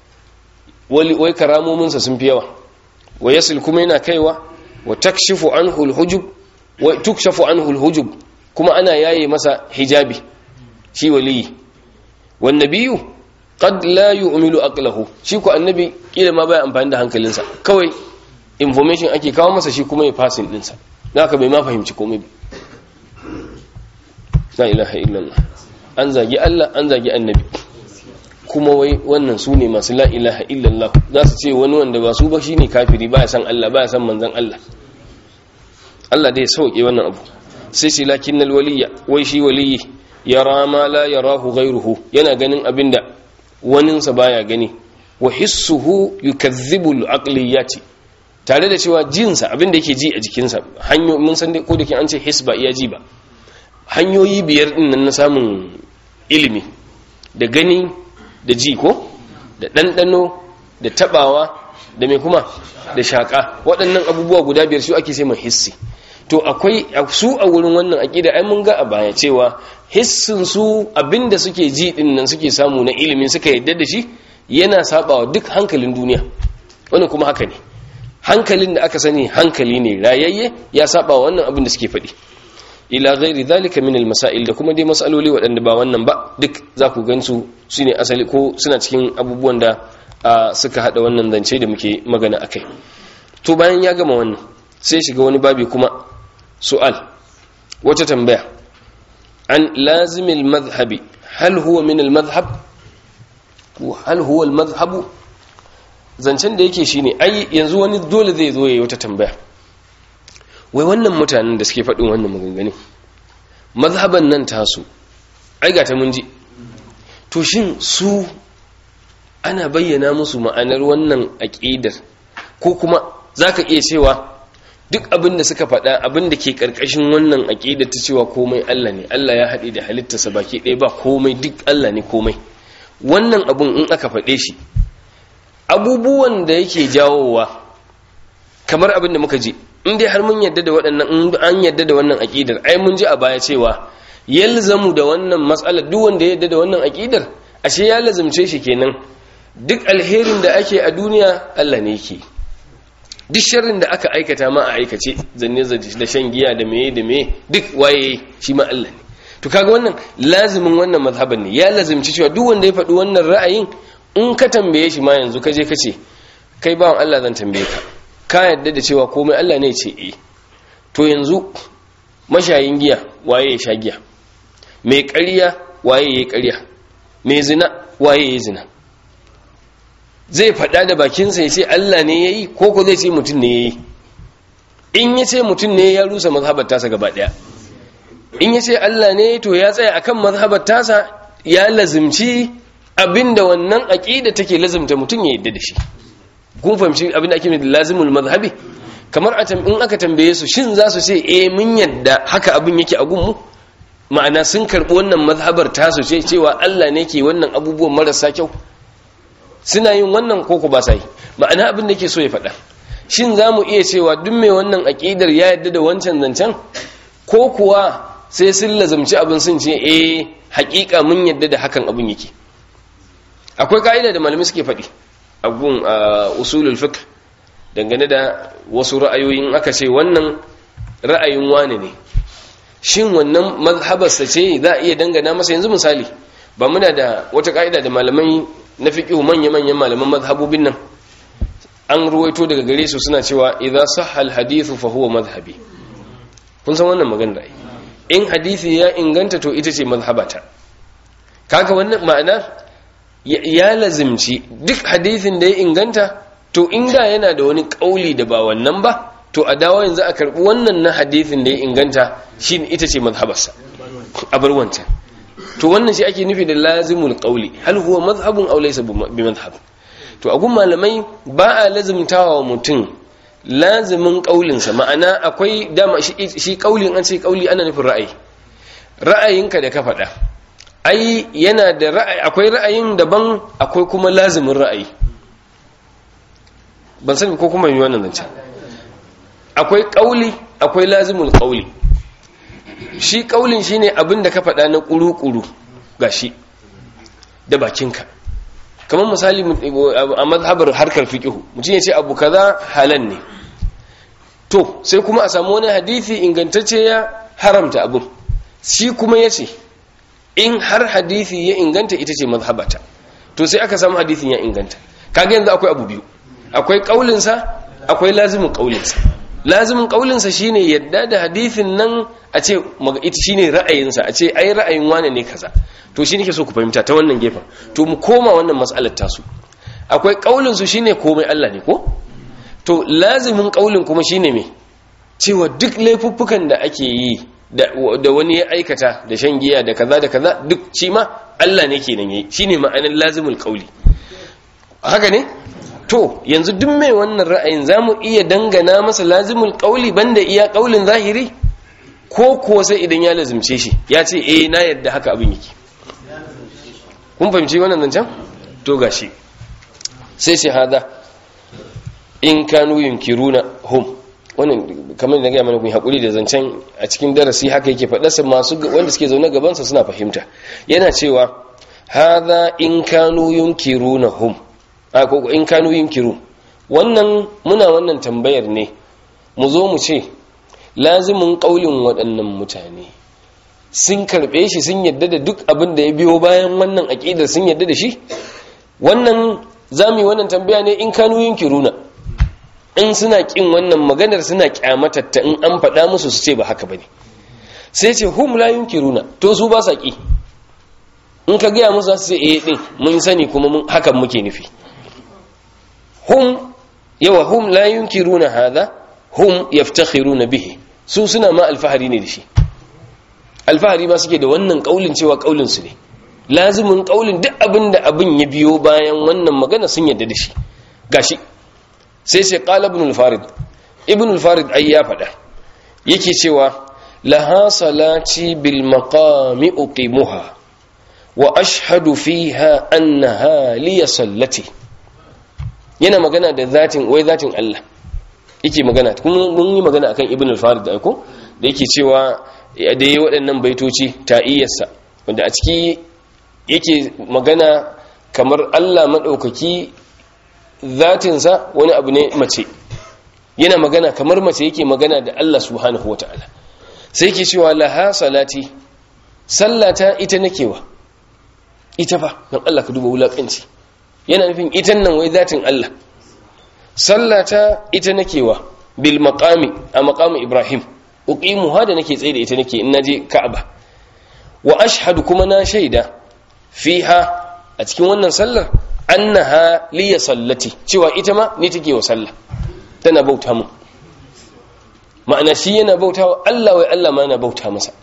[SPEAKER 1] wali wai karamominsa sun fi yawa wa yasil kuma yana kaiwa wa takshifu anhu alhujub wa tukshafu anhu alhujub kuma ana yaye masa hijabi shi wali wan nabiyyu qad la yu'milu aqlahu shi ko annabi kila ma baya amfani da hankalinsa kawai information ake kawo masa shi kuma ya passing dinsa haka bai ma fahimci komai ba la ilaha illallah an zagi Allah an zagi annabi kuma wai wannan su ne masu la ilaha illallah za su ce wani wanda ba su ba shi ne kafiri ba ya san Allah ba ya san manzan Allah Allah dai sauke wannan abu sai shi lakin nal waliya wai shi waliyi yara ma la yarahu ghayruhu yana ganin abinda waninsa baya gani wa hissuhu yukazzibu al-aqliyati tare da cewa jinsa abinda yake ji a jikinsa hanyo mun san dai ko da ke an ce his ba iya ji ba hanyoyi biyar din nan na samun ilimi da gani da ji ko da ɗanɗano da taɓawa da mai kuma da shaƙa waɗannan abubuwa guda biyar su ake sai mai hissi to akwai su a wurin wannan aƙida ai mun ga a baya cewa hissin su abinda suke ji din nan suke samu na ilimin suka yadda da shi yana sabawa duk hankalin duniya wannan kuma haka ne hankalin da aka sani hankali ne rayayye ya saba wannan abin da suke faɗi ila ghairi dhalika min al-masail da kuma dai masaloli waɗanda ba wannan ba duk za ku gansu shine asali ko suna cikin abubuwan da suka hada wannan zance da muke magana akai to bayan ya gama wannan sai shiga wani babi kuma su'al wata tambaya an lazimil madhhabi hal huwa min al-madhhab hal huwa al-madhhabu zancen da yake shine ai yanzu wani dole zai zo yayi wata tambaya wai wannan mutanen da suke faɗin wannan maganganu mazhaban nan tasu ai ga ta mun ji to shin su ana bayyana musu ma'anar wannan aqidar ko kuma zaka iya cewa duk abin da suka faɗa abin da ke ƙarƙashin wannan aqidar ta cewa komai Allah ne Allah ya haɗe da halittarsa baki ɗaya ba komai duk Allah ne komai wannan abun in aka faɗe shi abubuwan da yake jawowa kamar abin da muka ji in dai har mun yadda da waɗannan in an yadda da wannan aƙidar ai mun ji a baya cewa yalzamu da wannan matsalar duk wanda ya yadda da wannan aƙidar ashe ya lazumce shi kenan duk alherin da ake a duniya Allah ne yake duk sharrin da aka aikata ma a aikace zanne da shan giya da meye da meye duk waye shi ma Allah ne to kaga wannan lazimin wannan mazhaban ne ya lazimci cewa duk wanda ya faɗi wannan ra'ayin in ka tambaye shi ma yanzu ka je ka ce kai bawan Allah zan tambaye ka ka yadda da cewa komai Allah ne ce eh to yanzu mashayin giya waye ya sha giya mai ƙarya waye ya ƙarya mai zina waye ya zina zai faɗa da bakinsa ya ce Allah ne ya yi ko ko zai ce mutum ne ya yi in ya ce mutum ne ya rusa mazhabar tasa gaba ɗaya in ya ce Allah ne to ya tsaya akan mazhabar tasa ya lazimci abinda wannan aqida take lazimta mutum ya yadda da shi kun fahimci abinda ake da lazimul mazhabi kamar a in aka tambaye su shin za su ce eh mun yadda haka abin yake a gunmu ma'ana sun karbi wannan mazhabar tasu ce cewa Allah ne ke wannan abubuwan marasa kyau suna yin wannan koko ba sa yi ma'ana abin da ke so ya faɗa shin za mu iya cewa duk mai wannan aƙidar ya yadda da wancan zancen ko kuwa sai sun lazamci abin sun ce eh haƙiƙa mun yadda da hakan abin yake akwai ka'ida da malamai suke faɗi a gun usulul fiqh dangane da wasu ra'ayoyin aka ce wannan ra'ayin wane ne shin wannan mazhabarsa ce za a iya dangana masa yanzu misali ba muna da wata ka'ida da malamai na fiqh manya-manyan malaman mazhabobin nan an ruwaito daga gare su suna cewa idza sahha al-hadithu fa huwa madhhabi kun san wannan magana da in hadisi ya inganta to ita ce mazhabata kaga wannan ma'ana ya lazimci duk hadisin da ya inganta to inda yana da wani kauli da ba wannan ba to a dawo yanzu a karbi wannan na hadisin da ya inganta shi ita ce mazhabarsa a bar wancan to wannan shi ake nufi da lazimul qauli hal huwa mazhabun aw laysa bi mazhab to a gun malamai ba a lazimtawa mutum lazimin kaulinsa ma'ana akwai dama shi kaulin an ce kauli ana nufin ra'ayi ra'ayinka da ka faɗa ai yana da ra'ayi akwai ra'ayin daban akwai kuma lazimin ra'ayi ban sani ko kuma yi wannan zancen akwai kauli akwai lazimul kauli shi kaulin shine abin da ka faɗa na ƙuru-ƙuru gashi da bakinka kamar misali a mazhabar harkar fiƙihu mutum ya ce abu kaza halan ne to sai kuma a samu wani hadithi ingantacce ya haramta abin shi kuma ya ce in har hadithi ya inganta ita ce mazhabata to sai aka samu hadithin ya inganta kaga yanzu akwai abu biyu akwai kaulinsa akwai lazimin kaulinsa lazimin kaulinsa shine yadda da hadithin nan a ce ita shine ra'ayinsa a ce ai ra'ayin wane ne kaza to shi nake so ku fahimta ta wannan gefen to mu koma wannan mas'alar tasu akwai kaulin su shine komai Allah ne ko to lazimin kaulin kuma shine me cewa duk laifuffukan da ake yi da wani ya aikata da shan giya da kaza da kaza duk shi ma Allah ne kenan yayi shine ma'anar lazimul qauli haka ne to yanzu duk mai wannan ra'ayin zamu iya dangana masa lazimul qauli banda iya qaulin zahiri ko ko sai idan ya lazimce shi ya ce eh na yadda haka abin yake kun fahimci wannan zancen to gashi sai sai hada in kanu yunkiruna hum wannan kamar da gaya mana kun hakuri da zancen a cikin darasi haka yake faɗarsa masu wanda suke zaune gabansa suna fahimta yana cewa hadha in kanu yunkiruna hum a ko in kanu yunkiru wannan muna wannan tambayar ne mu zo mu ce lazimin kaulin waɗannan mutane sun karɓe shi sun yadda da duk abin da ya biyo bayan wannan aƙidar sun yadda da shi wannan zami wannan tambaya ne in kanu yunkiruna in suna kin wannan maganar suna kyamatatta in an faɗa musu su ce ba haka bane sai ce hum la yunkiruna to su ba sa ki in ka gaya musu su ce eh din mun sani kuma mun hakan muke nufi hum yawa hum la yunkiruna hadha hum yaftakhiruna bihi su suna ma alfahari ne da shi alfahari ma suke da wannan kaulin cewa kaulin su ne lazimin kaulin duk abin da abin ya biyo bayan wannan magana sun yadda da shi gashi sai sai qala ibn al-farid ibn al-farid ai ya faɗa yake cewa laha salati bil maqami uqimuha wa ashhadu fiha annaha li sallati yana magana da zatin wai zatin Allah yake magana kuma mun yi magana akan ibn al-farid ai ko da yake cewa da yayi waɗannan baitoci ta'iyarsa wanda a ciki yake magana kamar Allah maɗaukaki zatinsa wani abu ne mace yana magana kamar mace yake magana da Allah subhanahu wa ta'ala sai yake cewa laha salati sallata ita nakewa ita fa don Allah ka duba wulaƙanci yana nufin ita nan wai zatin Allah sallata ita nakewa bil maqami a maqami Ibrahim uqimuha da nake tsaye da ita nake in naje Ka'aba wa ashhadu kuma na shaida fiha a cikin wannan sallar annaha liya sallati cewa ita ma ni take wa sallah tana bauta mu ma'ana shi yana bauta wa Allah wai Allah ma yana bauta masa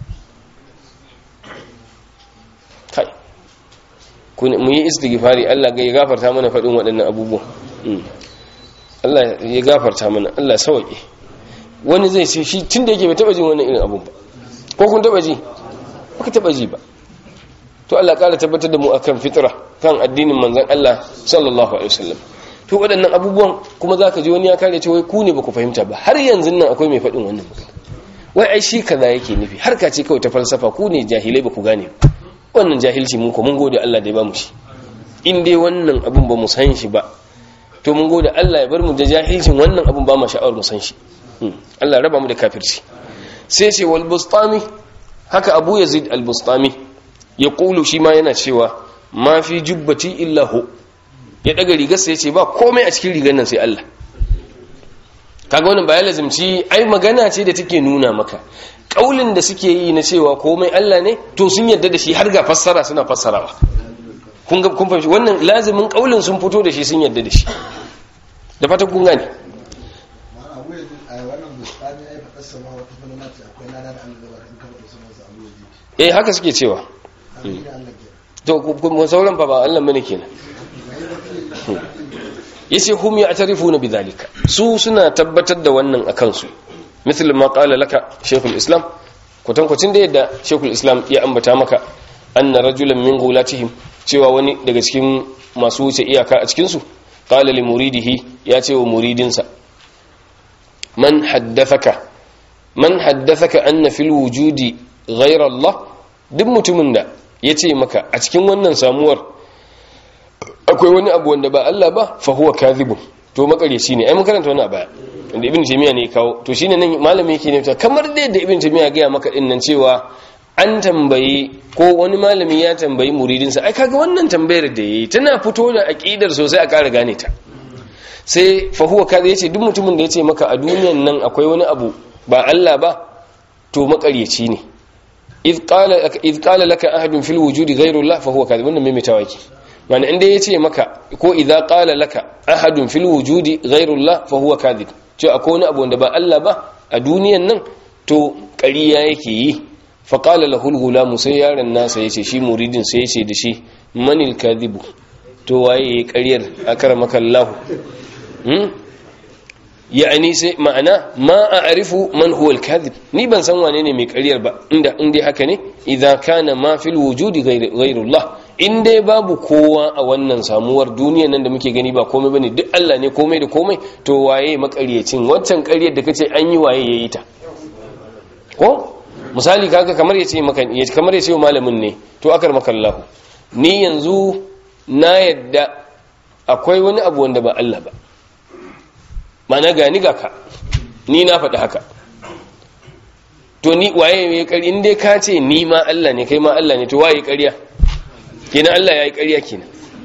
[SPEAKER 1] kai mu yi istighfari Allah ga ya gafarta mana faɗin waɗannan abubuwan Allah ya gafarta mana Allah sauke wani zai ce shi tunda yake bai taba jin wannan irin abun ba ko kun taba ji ba ka taba ji ba to Allah ƙara tabbatar da mu akan fitra kan addinin manzon Allah sallallahu alaihi wasallam to waɗannan abubuwan kuma zaka ji wani ya kare ce wai ku ne baku fahimta ba har yanzu nan akwai mai faɗin wannan magana wai ai shi kaza yake nufi har ka ce kawai ta falsafa ku ne jahilai baku gane wannan jahilci mun ko mun gode Allah da ya ba mu shi in dai wannan abun ba mu san shi ba to mun gode Allah ya bar mu da jahilcin wannan abun ba mu sha'awar mu san shi Allah raba mu da kafirci sai ce wal bustami haka Abu Yazid al-Bustami ya kulu shi ma yana cewa ma fi jubbati illa hu ya daga rigar sai ya ce ba komai a cikin rigar nan sai Allah kaga wannan bayan lazimci ai magana ce da take nuna maka kaulin da suke yi na cewa komai Allah ne to sun yarda da shi har ga fassara suna fassarawa kun ga kun fahimci wannan lazimin kaulin sun fito da shi sun yarda da shi da fata kun gane eh haka suke cewa to kuma sauran fa ba Allah bane kenan yace hum ya'tarifuna bidhalika su suna tabbatar da wannan akan su misal ma qala laka shaykhul islam kwatankwacin da yadda shaykhul islam ya ambata maka anna rajulan min gulatihim cewa wani daga cikin masu wuce iyaka a cikin su qala li muridihi ya ce wa muridinsa man haddathaka man haddathaka anna fil wujudi ghayra Allah duk mutumin da ya ce maka a cikin wannan samuwar akwai wani abu wanda ba Allah ba fa huwa kadhibun to makareci ne ai mun karanta wani baya inda ibn taymiya ne kawo to shine nan malami yake ne kamar dai da ibn taymiya ga maka din nan cewa an tambayi ko wani malami ya tambayi muridinsa ai kaga wannan tambayar da yayi tana fito da aqidar sosai a ƙara gane ta sai fa huwa kadhib yace duk mutumin da yace maka a duniyan nan akwai wani abu ba Allah ba to makareci ne idh qala idh qala laka ahadun fil wujudi ghayru Allah fa huwa kadhib wannan mai tawaki wani inda yace maka ko idza qala laka ahadun fil wujudi ghayru Allah fa huwa kadhib to akwai wani abu wanda ba Allah ba a duniyan nan to ƙariya yake yi fa qala lahu al sai yaron nasa yace shi muridin sai yace da shi manil kadhibu to waye yayi ƙaryar akramaka Allah hmm ya'ani sai ma'ana ma a'rifu man huwa al-kadhib ni ban san wane ne mai ƙaryar ba inda inda haka ne idza kana ma fil wujudi ghayru Allah in dai babu kowa a wannan samuwar duniya nan da muke gani ba komai bane duk Allah ne komai da komai to waye makaryacin waccan ƙaryar da kace an yi waye yayi ta ko misali kaga kamar yace maka kamar yace malamin ne to akar maka Allah ni yanzu na yadda akwai wani abu wanda ba Allah ba mana gani ga ka ni na faɗi haka to ni waye ya ƙarya in dai ka ce ni ma Allah ne kai ma Allah ne to waye ƙarya kenan Allah ya yi ƙarya kenan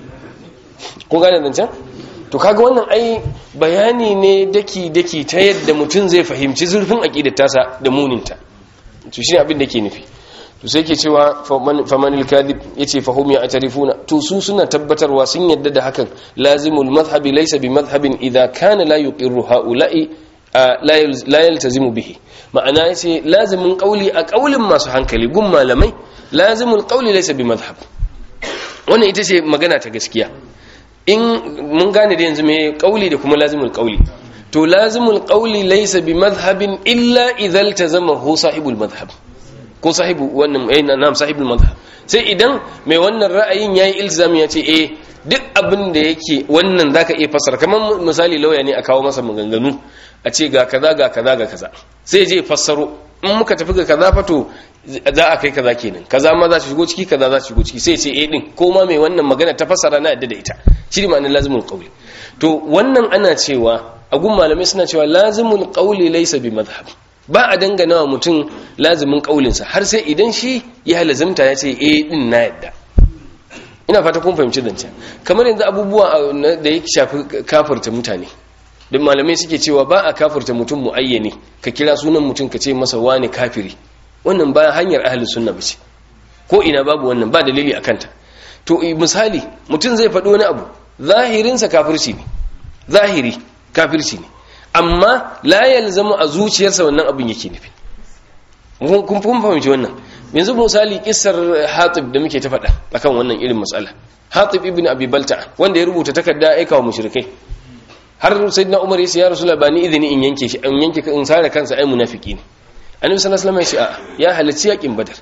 [SPEAKER 1] kun gane zancen to kaga wannan ai bayani ne daki daki ta yadda mutum zai fahimci zurfin aqidar tasa da muninta to shine abin da ke nufi to sai ke cewa famanil kadhib yace fahum ya atarifuna to su suna tabbatarwa sun yadda da hakan lazimul madhhabi laysa bi madhhabin idha kana la yuqirru haula'i la yaltazimu bihi ma'ana yace lazimin qauli a qaulin masu hankali gun malamai lazimul qauli laysa bi madhhab wannan ita ce magana ta gaskiya in mun gane da yanzu me qauli da kuma lazimul qauli to lazimul qauli laysa bi madhhabin illa idha iltazamahu sahibul madhhab ko sahibu wannan eh na'am sahibul madhhab sai idan mai wannan ra'ayin yayi ilzami ya ce eh duk abin da yake wannan zaka iya fassara kamar misali lauya ne a kawo masa maganganu a ce ga kaza ga kaza ga kaza sai je fassaro in muka tafi ga kaza fato za a kai kaza kenan kaza ma za su shigo ciki kaza za su shigo ciki sai ce eh din ko ma mai wannan magana ta fassara na yadda da ita shi ne ma'anar lazimul qawli to wannan ana cewa a gun malamai suna cewa lazimul qawli laysa bi madhhab ba a dangana wa mutum lazimin kaulinsa har sai idan shi ya lazimta ya ce eh din na yadda ina fata kun fahimci zancen kamar yanzu abubuwa da ya shafi kafirta mutane don malamai suke cewa ba a kafirta mutum muayyane ka kira sunan mutum ka ce masa wani kafiri wannan ba hanyar ahli sunna ba ce ko ina babu wannan ba dalili a kanta to misali mutum zai faɗi wani abu zahirinsa kafirci ne zahiri kafirci ne amma la yalzamu a zuciyarsa wannan abin yake nufi kun kun fahimci wannan yanzu misali kissar Hatib da muke ta faɗa akan wannan irin matsala Hatib ibn Abi Balta wanda ya rubuta takarda aika wa mushrikai har sayyidina Umar ya ce ya Rasulullah ba ni izini in yanke shi in yanke in sare kansa ai munafiki ne Annabi sallallahu alaihi wasallam ya ce a ya halarci yakin Badar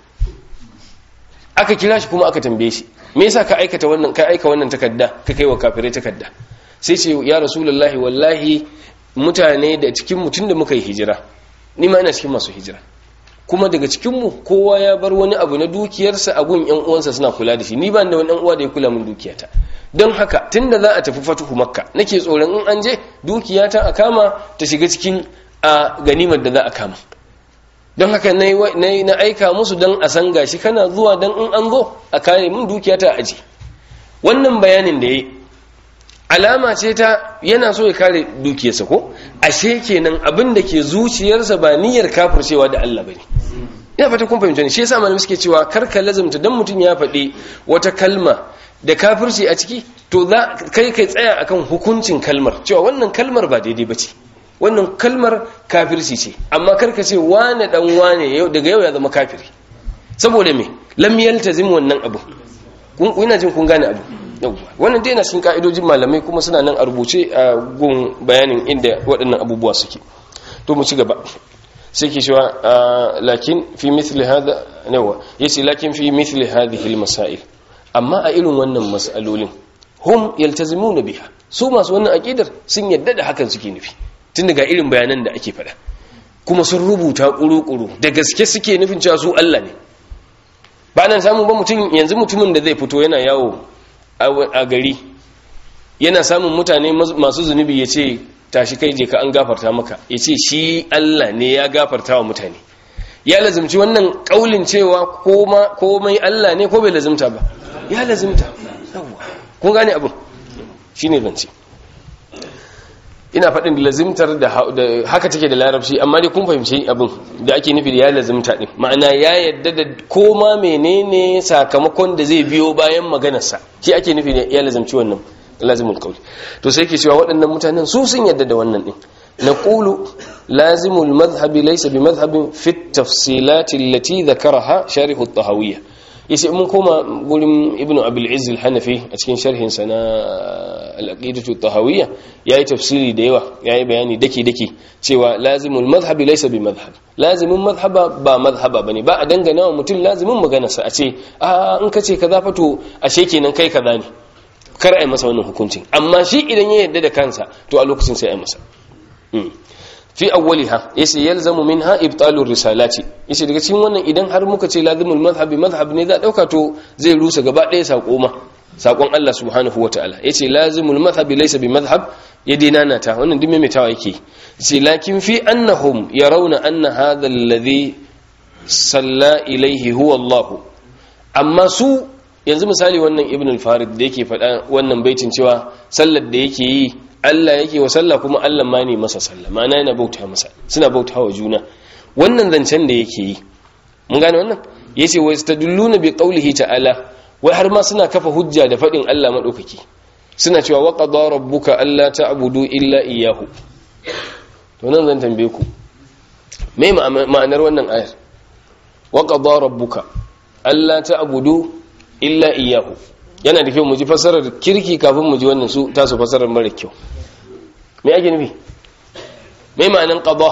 [SPEAKER 1] aka kira shi kuma aka tambaye shi me yasa ka aikata wannan ka aika wannan takarda ka kai wa kafirai takarda sai ce ya Rasulullahi wallahi mutane da cikin mutum da muka yi hijira ni ma ina cikin masu hijira kuma daga cikinmu kowa ya bar wani abu na dukiyarsa a gun yan uwansa suna kula da shi ni ba da wani uwa da ya kula min dukiyata don haka tunda za a tafi fatuhu makka nake tsoron in an je dukiyata a kama ta shiga cikin a ganimar da za a kama don haka na aika musu don a san gashi kana zuwa don in an zo a kare min dukiyata a aji wannan bayanin da ya yi alama ce ta yana so ya kare dukiyarsa ko ashe kenan abin da ke zuciyarsa ba niyyar kafircewa da Allah bane ina fata kun fahimta ne shi yasa malamai suke cewa karka lazumta dan mutum ya faɗi wata kalma da kafirci a ciki to za kai kai tsaya akan hukuncin kalmar cewa wannan kalmar ba daidai bace wannan kalmar kafirci ce amma karka ce wane dan wane yau daga yau ya zama kafiri saboda me lam yaltazim wannan abu kun ina jin kun gane abu wannan dai na cikin ka'idojin malamai kuma suna nan a rubuce a gun bayanin inda waɗannan abubuwa suke to mu ci gaba sai ke cewa lakin fi mithli hada nawa yace lakin fi mithli hadhihi almasail amma a irin wannan mas'alolin hum yaltazimuna biha su masu wannan aqidar sun yadda da hakan suke nufi tun daga irin bayanan da ake faɗa kuma sun rubuta kuru-kuru da gaske suke nufin cewa su Allah ne ba nan samun ba mutum yanzu mutumin da zai fito yana yawo a gari yana samun mutane masu zunubi ya ce tashi kai je ka an gafarta maka ya ce shi Allah ne ya gafarta wa mutane ya lazimci wannan kaulin cewa komai Allah ne ko bai lazimta ba ya lazimta kun gane abin shi ne zance ina faɗin lazimtar da haka take da larabci amma dai kun fahimci abin da ake nufi da ya lazimta ɗin ma'ana ya yadda da koma menene sakamakon da zai biyo bayan maganarsa shi ake nufi da ya lazimci wannan lazimul qawli to sai ke cewa waɗannan mutanen su sun yadda da wannan ɗin naqulu lazimul madhhabi laysa bi madhhabin fi at-tafsilat allati dhakaraha sharih at-tahawiyya yace mun koma gurin ibnu abul izz al-hanafi a cikin sharhin sa na al-aqidatu at-tahawiyya yayi tafsiri da yawa yayi bayani dake dake cewa lazimul madhhab laysa bi madhhab lazimin madhhaba ba madhhaba bane ba a dangana wa mutum lazimin magana sa a ce a in kace kaza fa to ashe kenan kai kaza ne kar ai masa wannan hukuncin amma shi idan ya yarda da kansa to a lokacin sai ai masa fi awwaliha yace yalzamu minha ibtalur risalati yace daga cikin wannan idan har muka ce lazimul madhhabi madhhab ne za dauka to zai rusa gaba ɗaya sako ma sakon Allah subhanahu wataala yace lazimul madhhabi laysa bi madhhab ya dina ta wannan duk maimaitawa yake yace lakin fi annahum yarawna anna hadha alladhi salla ilaihi huwa Allah amma su yanzu misali wannan ibn al-farid da yake faɗa wannan baitin cewa sallar da yake yi Allah yake wa sallah kuma Allah ma ne masa sallah ma'ana yana bauta masa suna bauta wa juna wannan zancen da yake yi mun gane wannan yace wa yastadilluna bi qawlihi ta'ala wai har ma suna kafa hujja da faɗin Allah madaukaki suna cewa wa qada rabbuka alla ta'budu illa iyyahu to nan zan tambaye ku me ma'anar wannan ayar wa qada rabbuka alla ta'budu illa iyyahu yana da kyau mu ji fasarar kirki kafin mu ji wannan su tasu fasarar mara kyau me ake nufi me ma'anar qada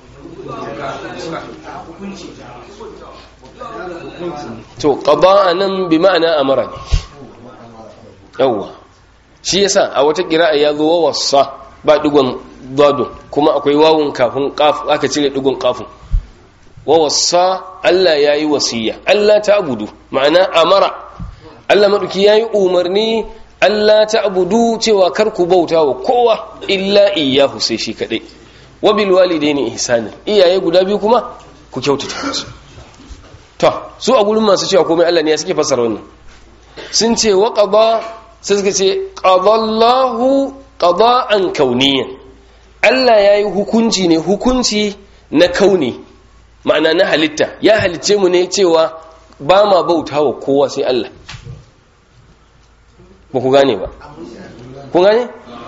[SPEAKER 1] to qada nan bi ma'ana amara ne yawa shi yasa a wata qira'a ya zo wassa ba digon dadun kuma akwai wawun kafin qaf aka cire digon qafun wa wassa Allah yayi wasiya Allah ta abudu ma'ana amara Allah maduki yayi umarni Allah ta abudu cewa kar ku bauta wa kowa illa iyyahu sai shi kadai wa bil walidaini ihsanan iyaye guda biyu kuma ku kyautata musu to su a gurin masu cewa komai Allah ne ya suke fasara wannan sun ce wa qada sai suka ce qadallahu qada'an kauniyan Allah yayi hukunci ne hukunci na kauni ma'ana na halitta ya halicce mu ne cewa ba ma bautawa kowa sai Allah ba ku gane ba kun gane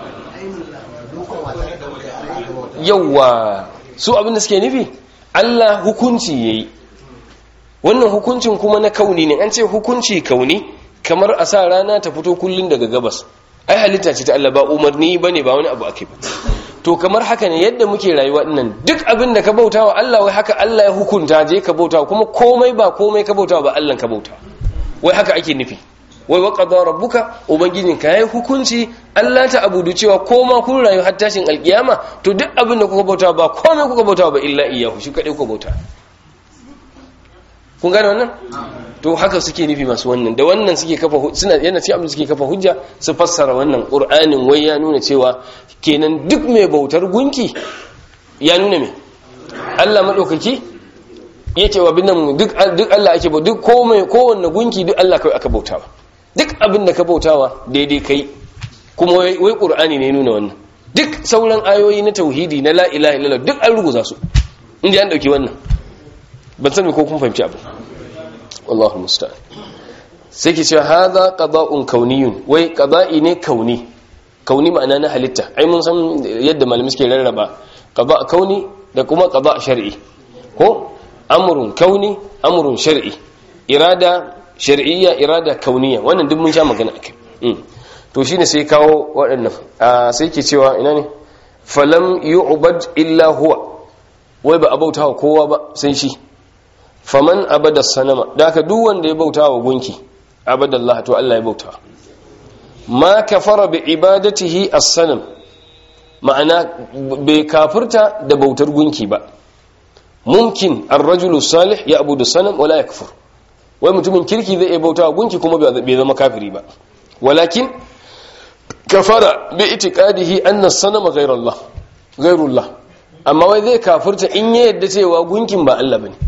[SPEAKER 1] yawwa su abinda suke nufi Allah hukunci yayi wannan hukuncin kuma na kauni ne an ce hukunci kauni kamar a sa rana ta fito kullun daga gabas ai halitta ce ta Allah ba umarni bane ba wani abu ake ba to kamar haka ne yadda muke rayuwa dinnan duk abin da ka bautawa Allah wai haka Allah ya hukunta je ka bautawa kuma komai ba komai ka bautawa ba Allah ka bautawa wai haka ake nufi wai wa qada rabbuka ubangijin ka yayi hukunci Allah ta abudu cewa koma kun rayu har tashin alkiyama to duk abin da kuka bautawa ba komai kuka bautawa ba illa iyyahu shi kadai kuka bautawa kun gane wannan to haka suke nufi masu wannan da wannan suke kafa suna yana ce abin suke kafa hujja su fassara wannan qur'anin wai ya nuna cewa kenan duk mai bautar gunki ya nuna me Allah madaukaki yake wa bin nan duk duk Allah ake ba duk komai kowanne gunki duk Allah kai aka bautawa duk abin da ka bautawa daidai kai kuma wai wai qur'ani ne ya nuna wannan duk sauran ayoyi na tauhidi na la ilaha illallah duk an ruguza su inda an dauki wannan ban sani ko kun fahimci abu wallahu musta'an sai ke cewa hadha qada'un kauniyun wai qada'i ne kauni kauni ma'ana na halitta ai mun san yadda malamai suke rarraba qada' kauni da kuma qada' shar'i ko amrun kauni amrun shar'i irada shar'iyya irada kauniyya wannan duk mun sha magana akai to shine sai kawo waɗannan sai ke cewa ina ne falam yu'bad illa huwa wai ba abauta wa kowa ba sai shi faman abada sanama da aka duk wanda ya bauta wa gunki abadallah to Allah ya bauta ma kafara bi ibadatihi as-sanam ma'ana bai kafirta da bautar gunki ba mumkin ar-rajulu salih ya abudu sanam wala yakfur wai mutumin kirki zai iya bauta wa gunki kuma bai zama kafiri ba walakin kafara bi itiqadihi anna as-sanama ghayrullah ghayrullah amma wai zai kafirta in ya yadda cewa gunkin ba Allah bane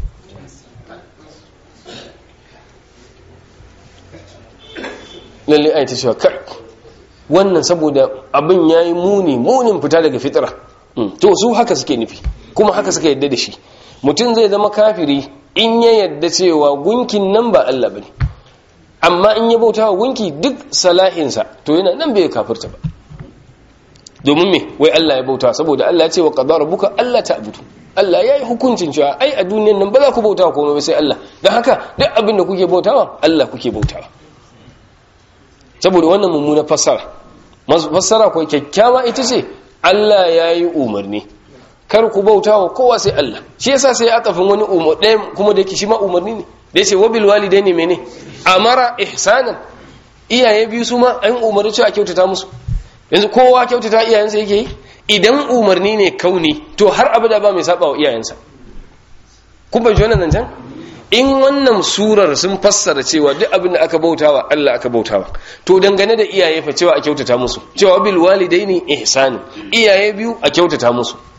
[SPEAKER 1] lalle ai ta cewa kai wannan saboda abin yayi muni munin fita daga fitra to su haka suke nufi kuma haka suka yadda da shi mutum zai zama kafiri in ya yadda cewa gunkin nan ba Allah bane amma in ya bauta wa gunki duk salahinsa to yana nan bai kafirta ba domin me wai Allah ya bauta saboda Allah ya ce wa qadara rabbuka alla ta'budu Allah ya yi hukuncin cewa ai a duniyan nan ba za ku bauta komai ba sai Allah don haka duk abin da kuke bautawa Allah kuke bautawa saboda wannan mummuna fassara fassara ko kyakkyawa ita ce Allah ya yi umarni kar ku bauta wa kowa sai Allah shi yasa sai ya tafin wani umar ɗaya kuma da yake shi ma umarni ne da yace wabil walidaini mene amara ihsanan iyaye biyu su ma an umarni cewa kyautata musu yanzu kowa kyautata iyayensa yake yi idan umarni ne kauni to har abada ba mai saba wa iyayensa kun bai wannan zancen in wannan surar sun fassara cewa duk abin da aka bautawa Allah aka bautawa to dangane da iyaye fa cewa a kyautata musu cewa bil walidaini ihsani iyaye biyu a kyautata musu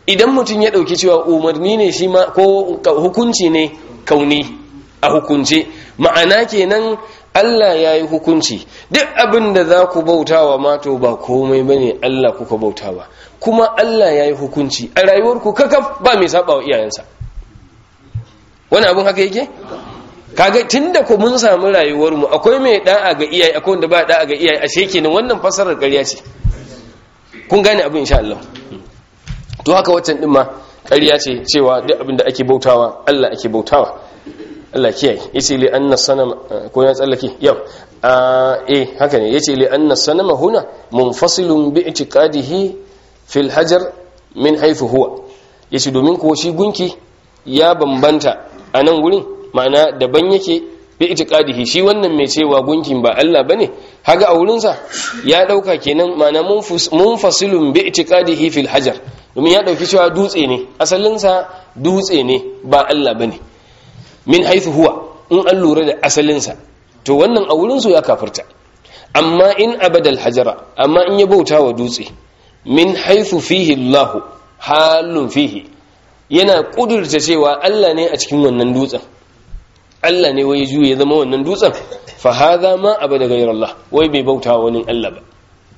[SPEAKER 1] idan mutum ya ɗauki cewa umarni ne shi ma ko hukunci ne kauni a hukunce ma'ana kenan Allah ya yi hukunci duk abin da za ku bautawa mato ba komai ba ne Allah kuka bautawa kuma Allah ya yi hukunci a rayuwarku kakaf ba mai saba wa iyayensa wani abin haka yake? kaga tunda ko mun samu rayuwarmu akwai mai da'a ga iyaye akwai wanda ba da'a ga iyaye ashe kenan wannan fasarar ƙarya ce kun gane abin insha Allah to haka waccan din ma ƙarya ce cewa duk abin da ake bautawa Allah ake bautawa Allah kiyaye yace li anna sanama ko ya tsallake yau eh haka ne yace li anna sanama huna munfasilun bi i'tiqadihi fil hajar min haythu huwa yace domin ko shi gunki ya bambanta a nan gurin ma'ana daban yake bi itiqadihi shi wannan mai cewa gunkin ba Allah bane haga a wurin sa ya dauka kenan ma'ana munfasilun bi itiqadihi fil hajar domin ya dauki cewa dutse ne asalin sa dutse ne ba Allah bane min haythu huwa in an lura da asalin sa to wannan a wurin su ya kafirta amma in abadal hajara amma in ya bauta wa dutse min haythu fihi Allah halun fihi yana kudurta cewa Allah ne a cikin wannan dutsen Allah ne wai juye zama wannan dutsen fa hadha ma abada ghayr Allah wai bai bauta wani Allah ba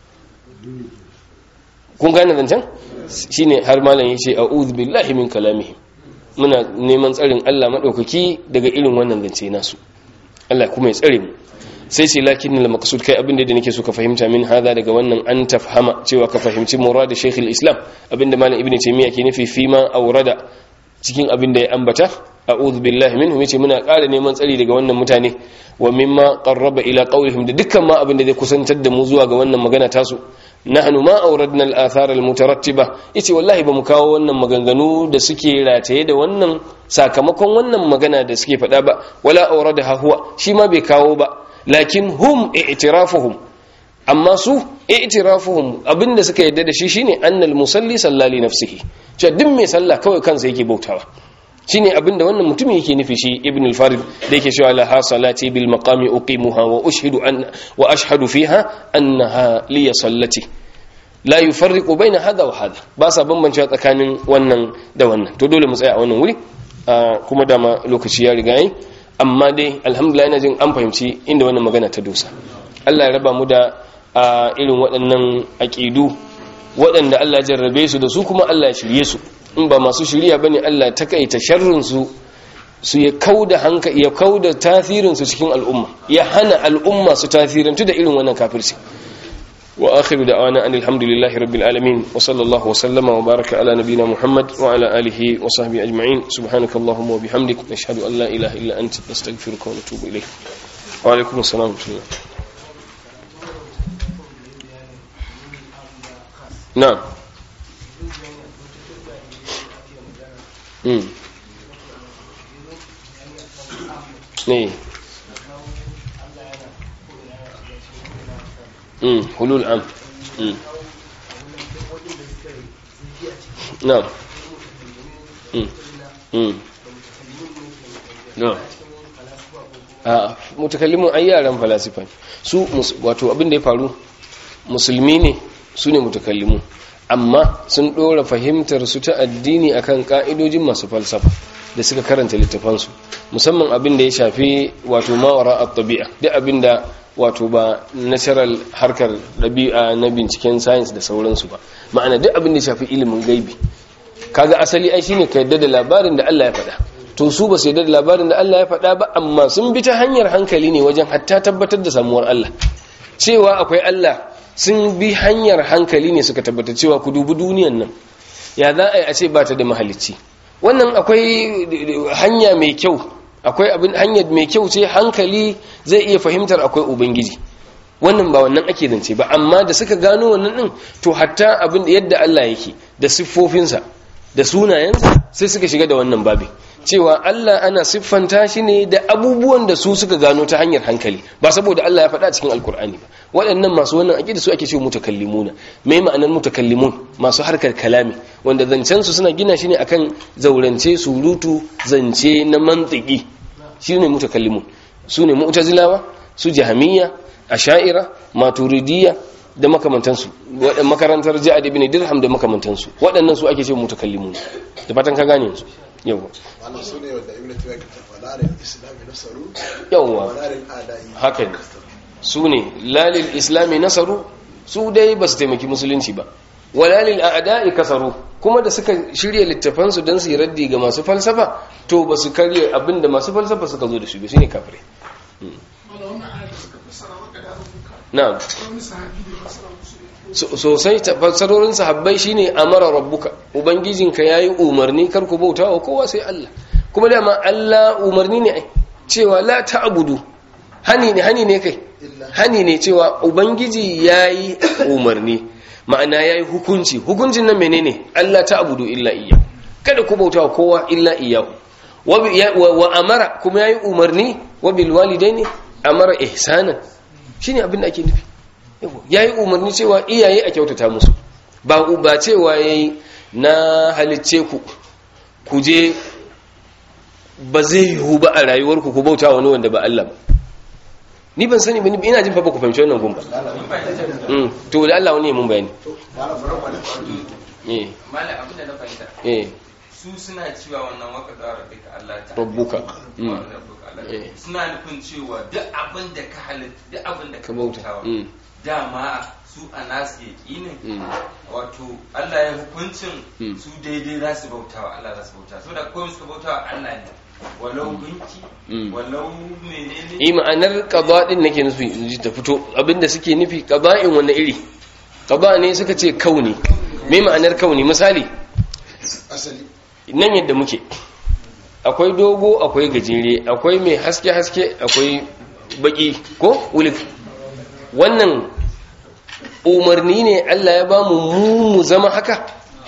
[SPEAKER 1] kun gane zancen shine har malam yace a'udhu billahi min kalamihi muna neman tsarin Allah madaukaki daga irin wannan zance nasu Allah kuma ya tsare mu sai sai lakin al maqsud kai abinda da nake so ka fahimta min hada daga wannan an tafhama cewa ka fahimci murad shaykh al islam abinda malam ibnu taymiya ke nufi fima aurada cikin abinda ya ambata a'udhu billahi minhum yace muna ƙara neman tsari daga wannan mutane wa mimma qarraba ila qawlihim da dukkan ma abinda zai kusantar da mu zuwa ga wannan magana tasu nahnu ma awradna al-athar al-mutarattiba yace wallahi bamu kawo wannan maganganu da suke rataye da wannan sakamakon wannan magana da suke faɗa ba wala awradaha huwa shi ma bai kawo ba lakin hum i'tirafuhum amma su i'tirafuhum abinda suka yadda da shi shine annal musalli sallali nafsihi cewa duk mai sallah kawai kansa yake bautawa shine abinda wannan mutumin yake nufi shi ibn al-farid da yake cewa la salati bil maqami uqimuha wa ushhidu an wa ashhadu fiha annaha li sallati la yufarriqu baina hada wa hada ba sa bambancewa tsakanin wannan da wannan to dole mu tsaya a wannan wuri kuma dama lokaci ya riga yi amma dai alhamdulillah ina jin an fahimci inda wannan magana ta dosa Allah ya raba mu da irin waɗannan aqidu waɗanda Allah ya jarrabe su da su kuma Allah ya shirye su in ba masu shirya bane Allah ta kaita sharrin su su ya kauda hanka ya kauda tasirin su cikin al'umma ya hana al'umma su tasirantu da irin wannan kafirci wa akhiru da'wana anil hamdulillahi rabbil alamin wa sallallahu wa sallama wa baraka ala nabiyyina muhammad wa ala alihi wa sahbihi ajma'in subhanakallahumma wa bihamdik nashhadu an la ilaha illa anta nastaghfiruka wa natubu ilayk wa alaikum assalam wa rahmatullah na'am ne hulul am na'am na'am a mutakallimun ai yaran falasifa su wato abin da ya faru musulmi ne su ne mutakallimun amma sun ɗora fahimtar su ta addini akan ka'idojin masu falsafa da suka karanta littafansu musamman abin da ya shafi wato mawara a tabi'a duk abin da wato ba natural harkar ɗabi'a na binciken science da sauransu ba ma'ana duk abin da ya shafi ilimin gaibi kaga asali ai shine ka yadda da labarin da Allah ya faɗa to su ba su yadda da labarin da Allah ya faɗa ba amma sun bi ta hanyar hankali ne wajen hatta tabbatar da samuwar Allah cewa akwai Allah sun bi hanyar hankali ne suka tabbata cewa ku dubi duniyan nan ya za a yi a ce ba ta da mahalicci wannan akwai hanya mai kyau akwai abin hanyar mai kyau ce hankali zai iya fahimtar akwai ubangiji wannan ba wannan ake zance ba amma da suka gano wannan din to hatta abin yadda Allah yake da siffofinsa da sunayensa sai suka shiga da wannan babi cewa Allah ana siffanta shi ne da abubuwan da su suka gano ta hanyar hankali ba saboda Allah ya faɗa cikin alkur'ani ba waɗannan masu wannan aƙida su ake cewa mutakallimuna me ma'anar mutakallimun masu harkar kalami wanda zancen su suna gina shi ne akan zaurance surutu zance na mantiki shine mutakallimun su ne mu'tazilawa su jahamiyya asha'ira maturidiyya da makamantansu waɗannan makarantar ja'ad ibn dirham da makamantansu waɗannan su ake ce mutakallimun da fatan ka gane yanzu yawa
[SPEAKER 2] wannan su ne wanda ibn taymiyyah ke tafa larin islami nasaru
[SPEAKER 1] yawa
[SPEAKER 2] larin adai
[SPEAKER 1] haka ne su ne lalil islami nasaru su dai ba su taimaki musulunci ba walalil a'da'i kasaru kuma da suka shirya littafansu don su yi raddi ga masu falsafa to ba su karye abinda masu falsafa suka zo da shi ba shine kafirai na'am sosai fassarorin sahabbai shine amara rabbuka ubangijinka yayi umarni kar ku bauta wa kowa sai Allah kuma dama Allah umarni ne ai cewa la ta'budu hani ne hani ne kai hani ne cewa ubangiji yayi umarni ma'ana yayi hukunci hukuncin nan menene Allah ta'budu illa iyya kada ku bauta wa kowa illa iyyahu wa amara kuma yayi umarni wa bil walidaini amara ihsanan shine abin da ake nufi yayi umarni cewa iyaye a kyautata musu ba ba cewa yayi na halicce ku ku je ba zai yiwu ba a rayuwarku ku bauta wani wanda ba Allah ba ni ban sani ba ina jin fa ba ku fahimci wannan gun ba to da Allah wani ya mun bayani eh
[SPEAKER 3] mala abin da na fahimta
[SPEAKER 1] eh
[SPEAKER 3] su suna cewa wannan waka da rabbika Allah ta
[SPEAKER 1] rabbuka mm.
[SPEAKER 3] rabbuka Allah
[SPEAKER 1] Eh.
[SPEAKER 3] suna nufin cewa duk abin da ka halitta duk abin da
[SPEAKER 1] ka
[SPEAKER 3] ka
[SPEAKER 1] bauta
[SPEAKER 3] bautawa
[SPEAKER 1] mm.
[SPEAKER 3] dama su a nasu yaƙinin
[SPEAKER 1] Mm.
[SPEAKER 3] wato Allah ya hukuncin
[SPEAKER 1] Mm.
[SPEAKER 3] su daidai za su bautawa Allah za su bauta saboda komai suka bautawa Allah ne walau gunki
[SPEAKER 1] Mm.
[SPEAKER 3] walau menene
[SPEAKER 1] yi ma'anar qada din nake nufi in ji ta fito abinda suke nufi qada'in wanne iri qada ne suka ce kauni me ma'anar kauni misali
[SPEAKER 2] asali
[SPEAKER 1] nan yadda muke akwai dogo akwai gajere akwai mai haske haske akwai baki ko wulik wannan umarni ne Allah ya bamu mu mu zama haka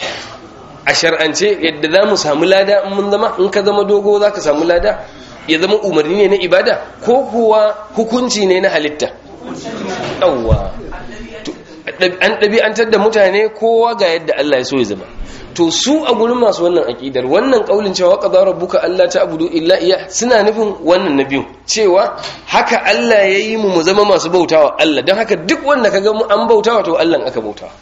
[SPEAKER 1] a shar'ance yadda za mu samu lada in mun zama in ka zama dogo za ka samu lada ya zama umarni ne na ibada ko kuwa hukunci ne na halitta yawwa To, an ɗabi'antar da mutane kowa ga yadda Allah ya so ya zama to su a gurin masu wannan aƙidar wannan ƙaulin cewa qada rabbuka alla ta'budu illa iya suna nufin wannan na biyu cewa haka Allah ya yi mu mu zama masu bautawa Allah don haka duk wanda kaga mu an bautawa to Allah aka bautawa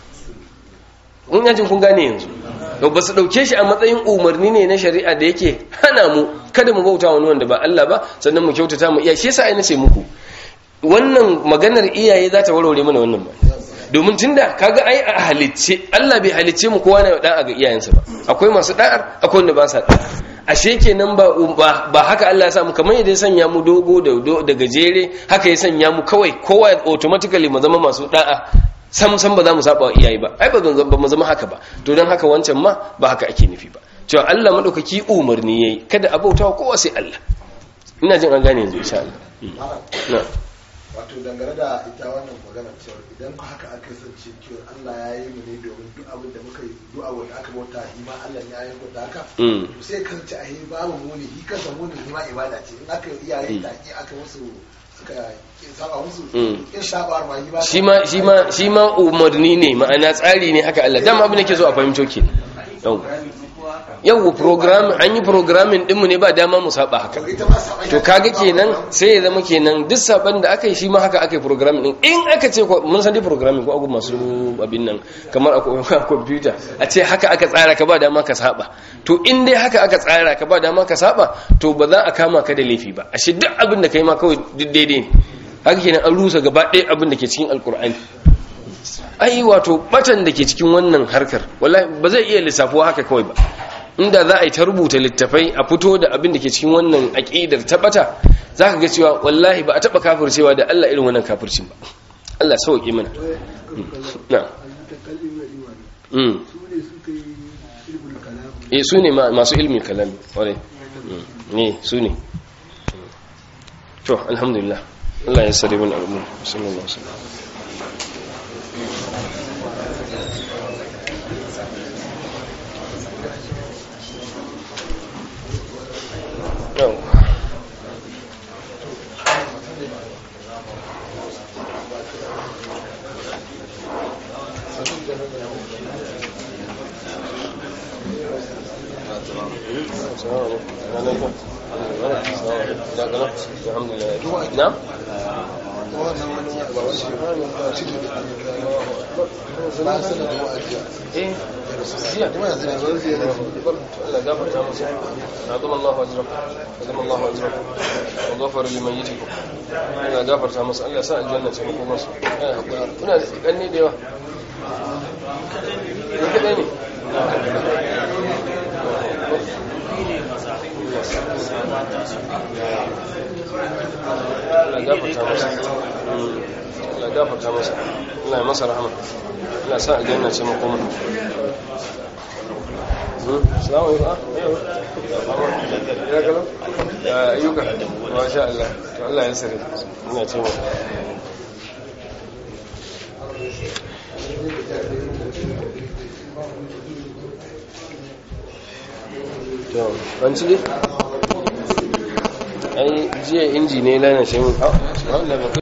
[SPEAKER 1] in yajin kun gane yanzu to ba su dauke shi a matsayin umarni ne na shari'a da yake hana mu kada mu bauta wani wanda ba Allah ba sannan mu kyautata mu iya shi yasa ai nace muku wannan maganar iyaye za ta warware mana wannan ba domin tunda kaga ai a halicce Allah bai halicce mu kowa na da'a ga iyayensa ba akwai masu da'ar akwai wanda ba sa da'a ashe kenan ba ba, ba haka Allah ya sa mu kamar yadda ya sanya mu dogo da da gajere haka ya sanya mu kawai kowa automatically mu zama masu da'a sam sam ba za mu saba wa iyaye ba ai ba zan ba mu zama haka ba to dan haka wancan ma ba haka ake nufi ba cewa Allah madaukaki umarni yayi kada a bauta wa kowa sai Allah ina jin an gane yanzu insha Allah na
[SPEAKER 2] wato dangane da ita wannan magana cewa idan ku haka aka kasance cewa Allah ya yi mu ne domin duk abin da muka yi duk abin da aka bauta shi ma Allah ne ya yi da haka
[SPEAKER 1] Mm.
[SPEAKER 2] to sai kan ci a yi babu muni shi kansa muni ne ma ibada ce in aka yi iyaye da ki aka musu suka saba musu
[SPEAKER 1] Mm.
[SPEAKER 2] in saba ma yi ba
[SPEAKER 1] shi ma shi ma shi ma umarni ne ma'ana tsari ne haka Allah dama abin da ke so a fahimto ke yau yau program an yi programming dinmu ne ba dama mu saba haka
[SPEAKER 2] ita ma saba
[SPEAKER 1] to kaga kenan sai ya zama kenan duk saban da aka yi shi ma haka aka yi programming din in aka ce ko- mun san dai programming ko abu masu abin nan kamar a ko- a computer a ce haka aka tsara ka ba dama ka saba to in dai haka aka tsara ka ba dama ka saba to ba za a kama ka da laifi ba ashe duk abin da kai ma kawai duk daidai ne haka kenan an rusa gaba ɗaya abin da ke cikin alkur'ani ai wato batan da ke cikin wannan harkar wallahi ba zai iya lissafuwa haka kawai ba inda za a yi ta rubuta littafai a fito da abin da ke cikin wannan aƙidar ta bata za ka ga cewa wallahi ba a taɓa kafircewa da Allah irin wannan kafircin ba Allah sauƙi mana na mm eh su ne ma- masu ilmin kalami ƙwarai Mm. ne su ne to alhamdulillah Allah ya sare mana al'umma sallallahu alaihi wasallam yau نعم
[SPEAKER 2] wannan wani ba wani ba shi ne da ba su da wa'ajiya
[SPEAKER 1] eh jiya
[SPEAKER 2] kuma yanzu na zan zai da
[SPEAKER 1] Allah gafarta musu azama Allah ajra azama Allah ajra wa ghafara limayyitikum Allah gafarta musu Allah sa aljanna ce muku musu eh hakuri kuna da kanne da yawa ne kadai ne Allah gafarta masa Allah gafarta masa Allah ya masa rahama Allah sa aljanna ce muku musu Salamu alaikum. Ya kalau? Ya ayyuka. Masha Allah. To Allah ya sare. Ina ce mu. To, ban ci dai? Ai jiya inji ne lana shi mun. Ah, subhanallah.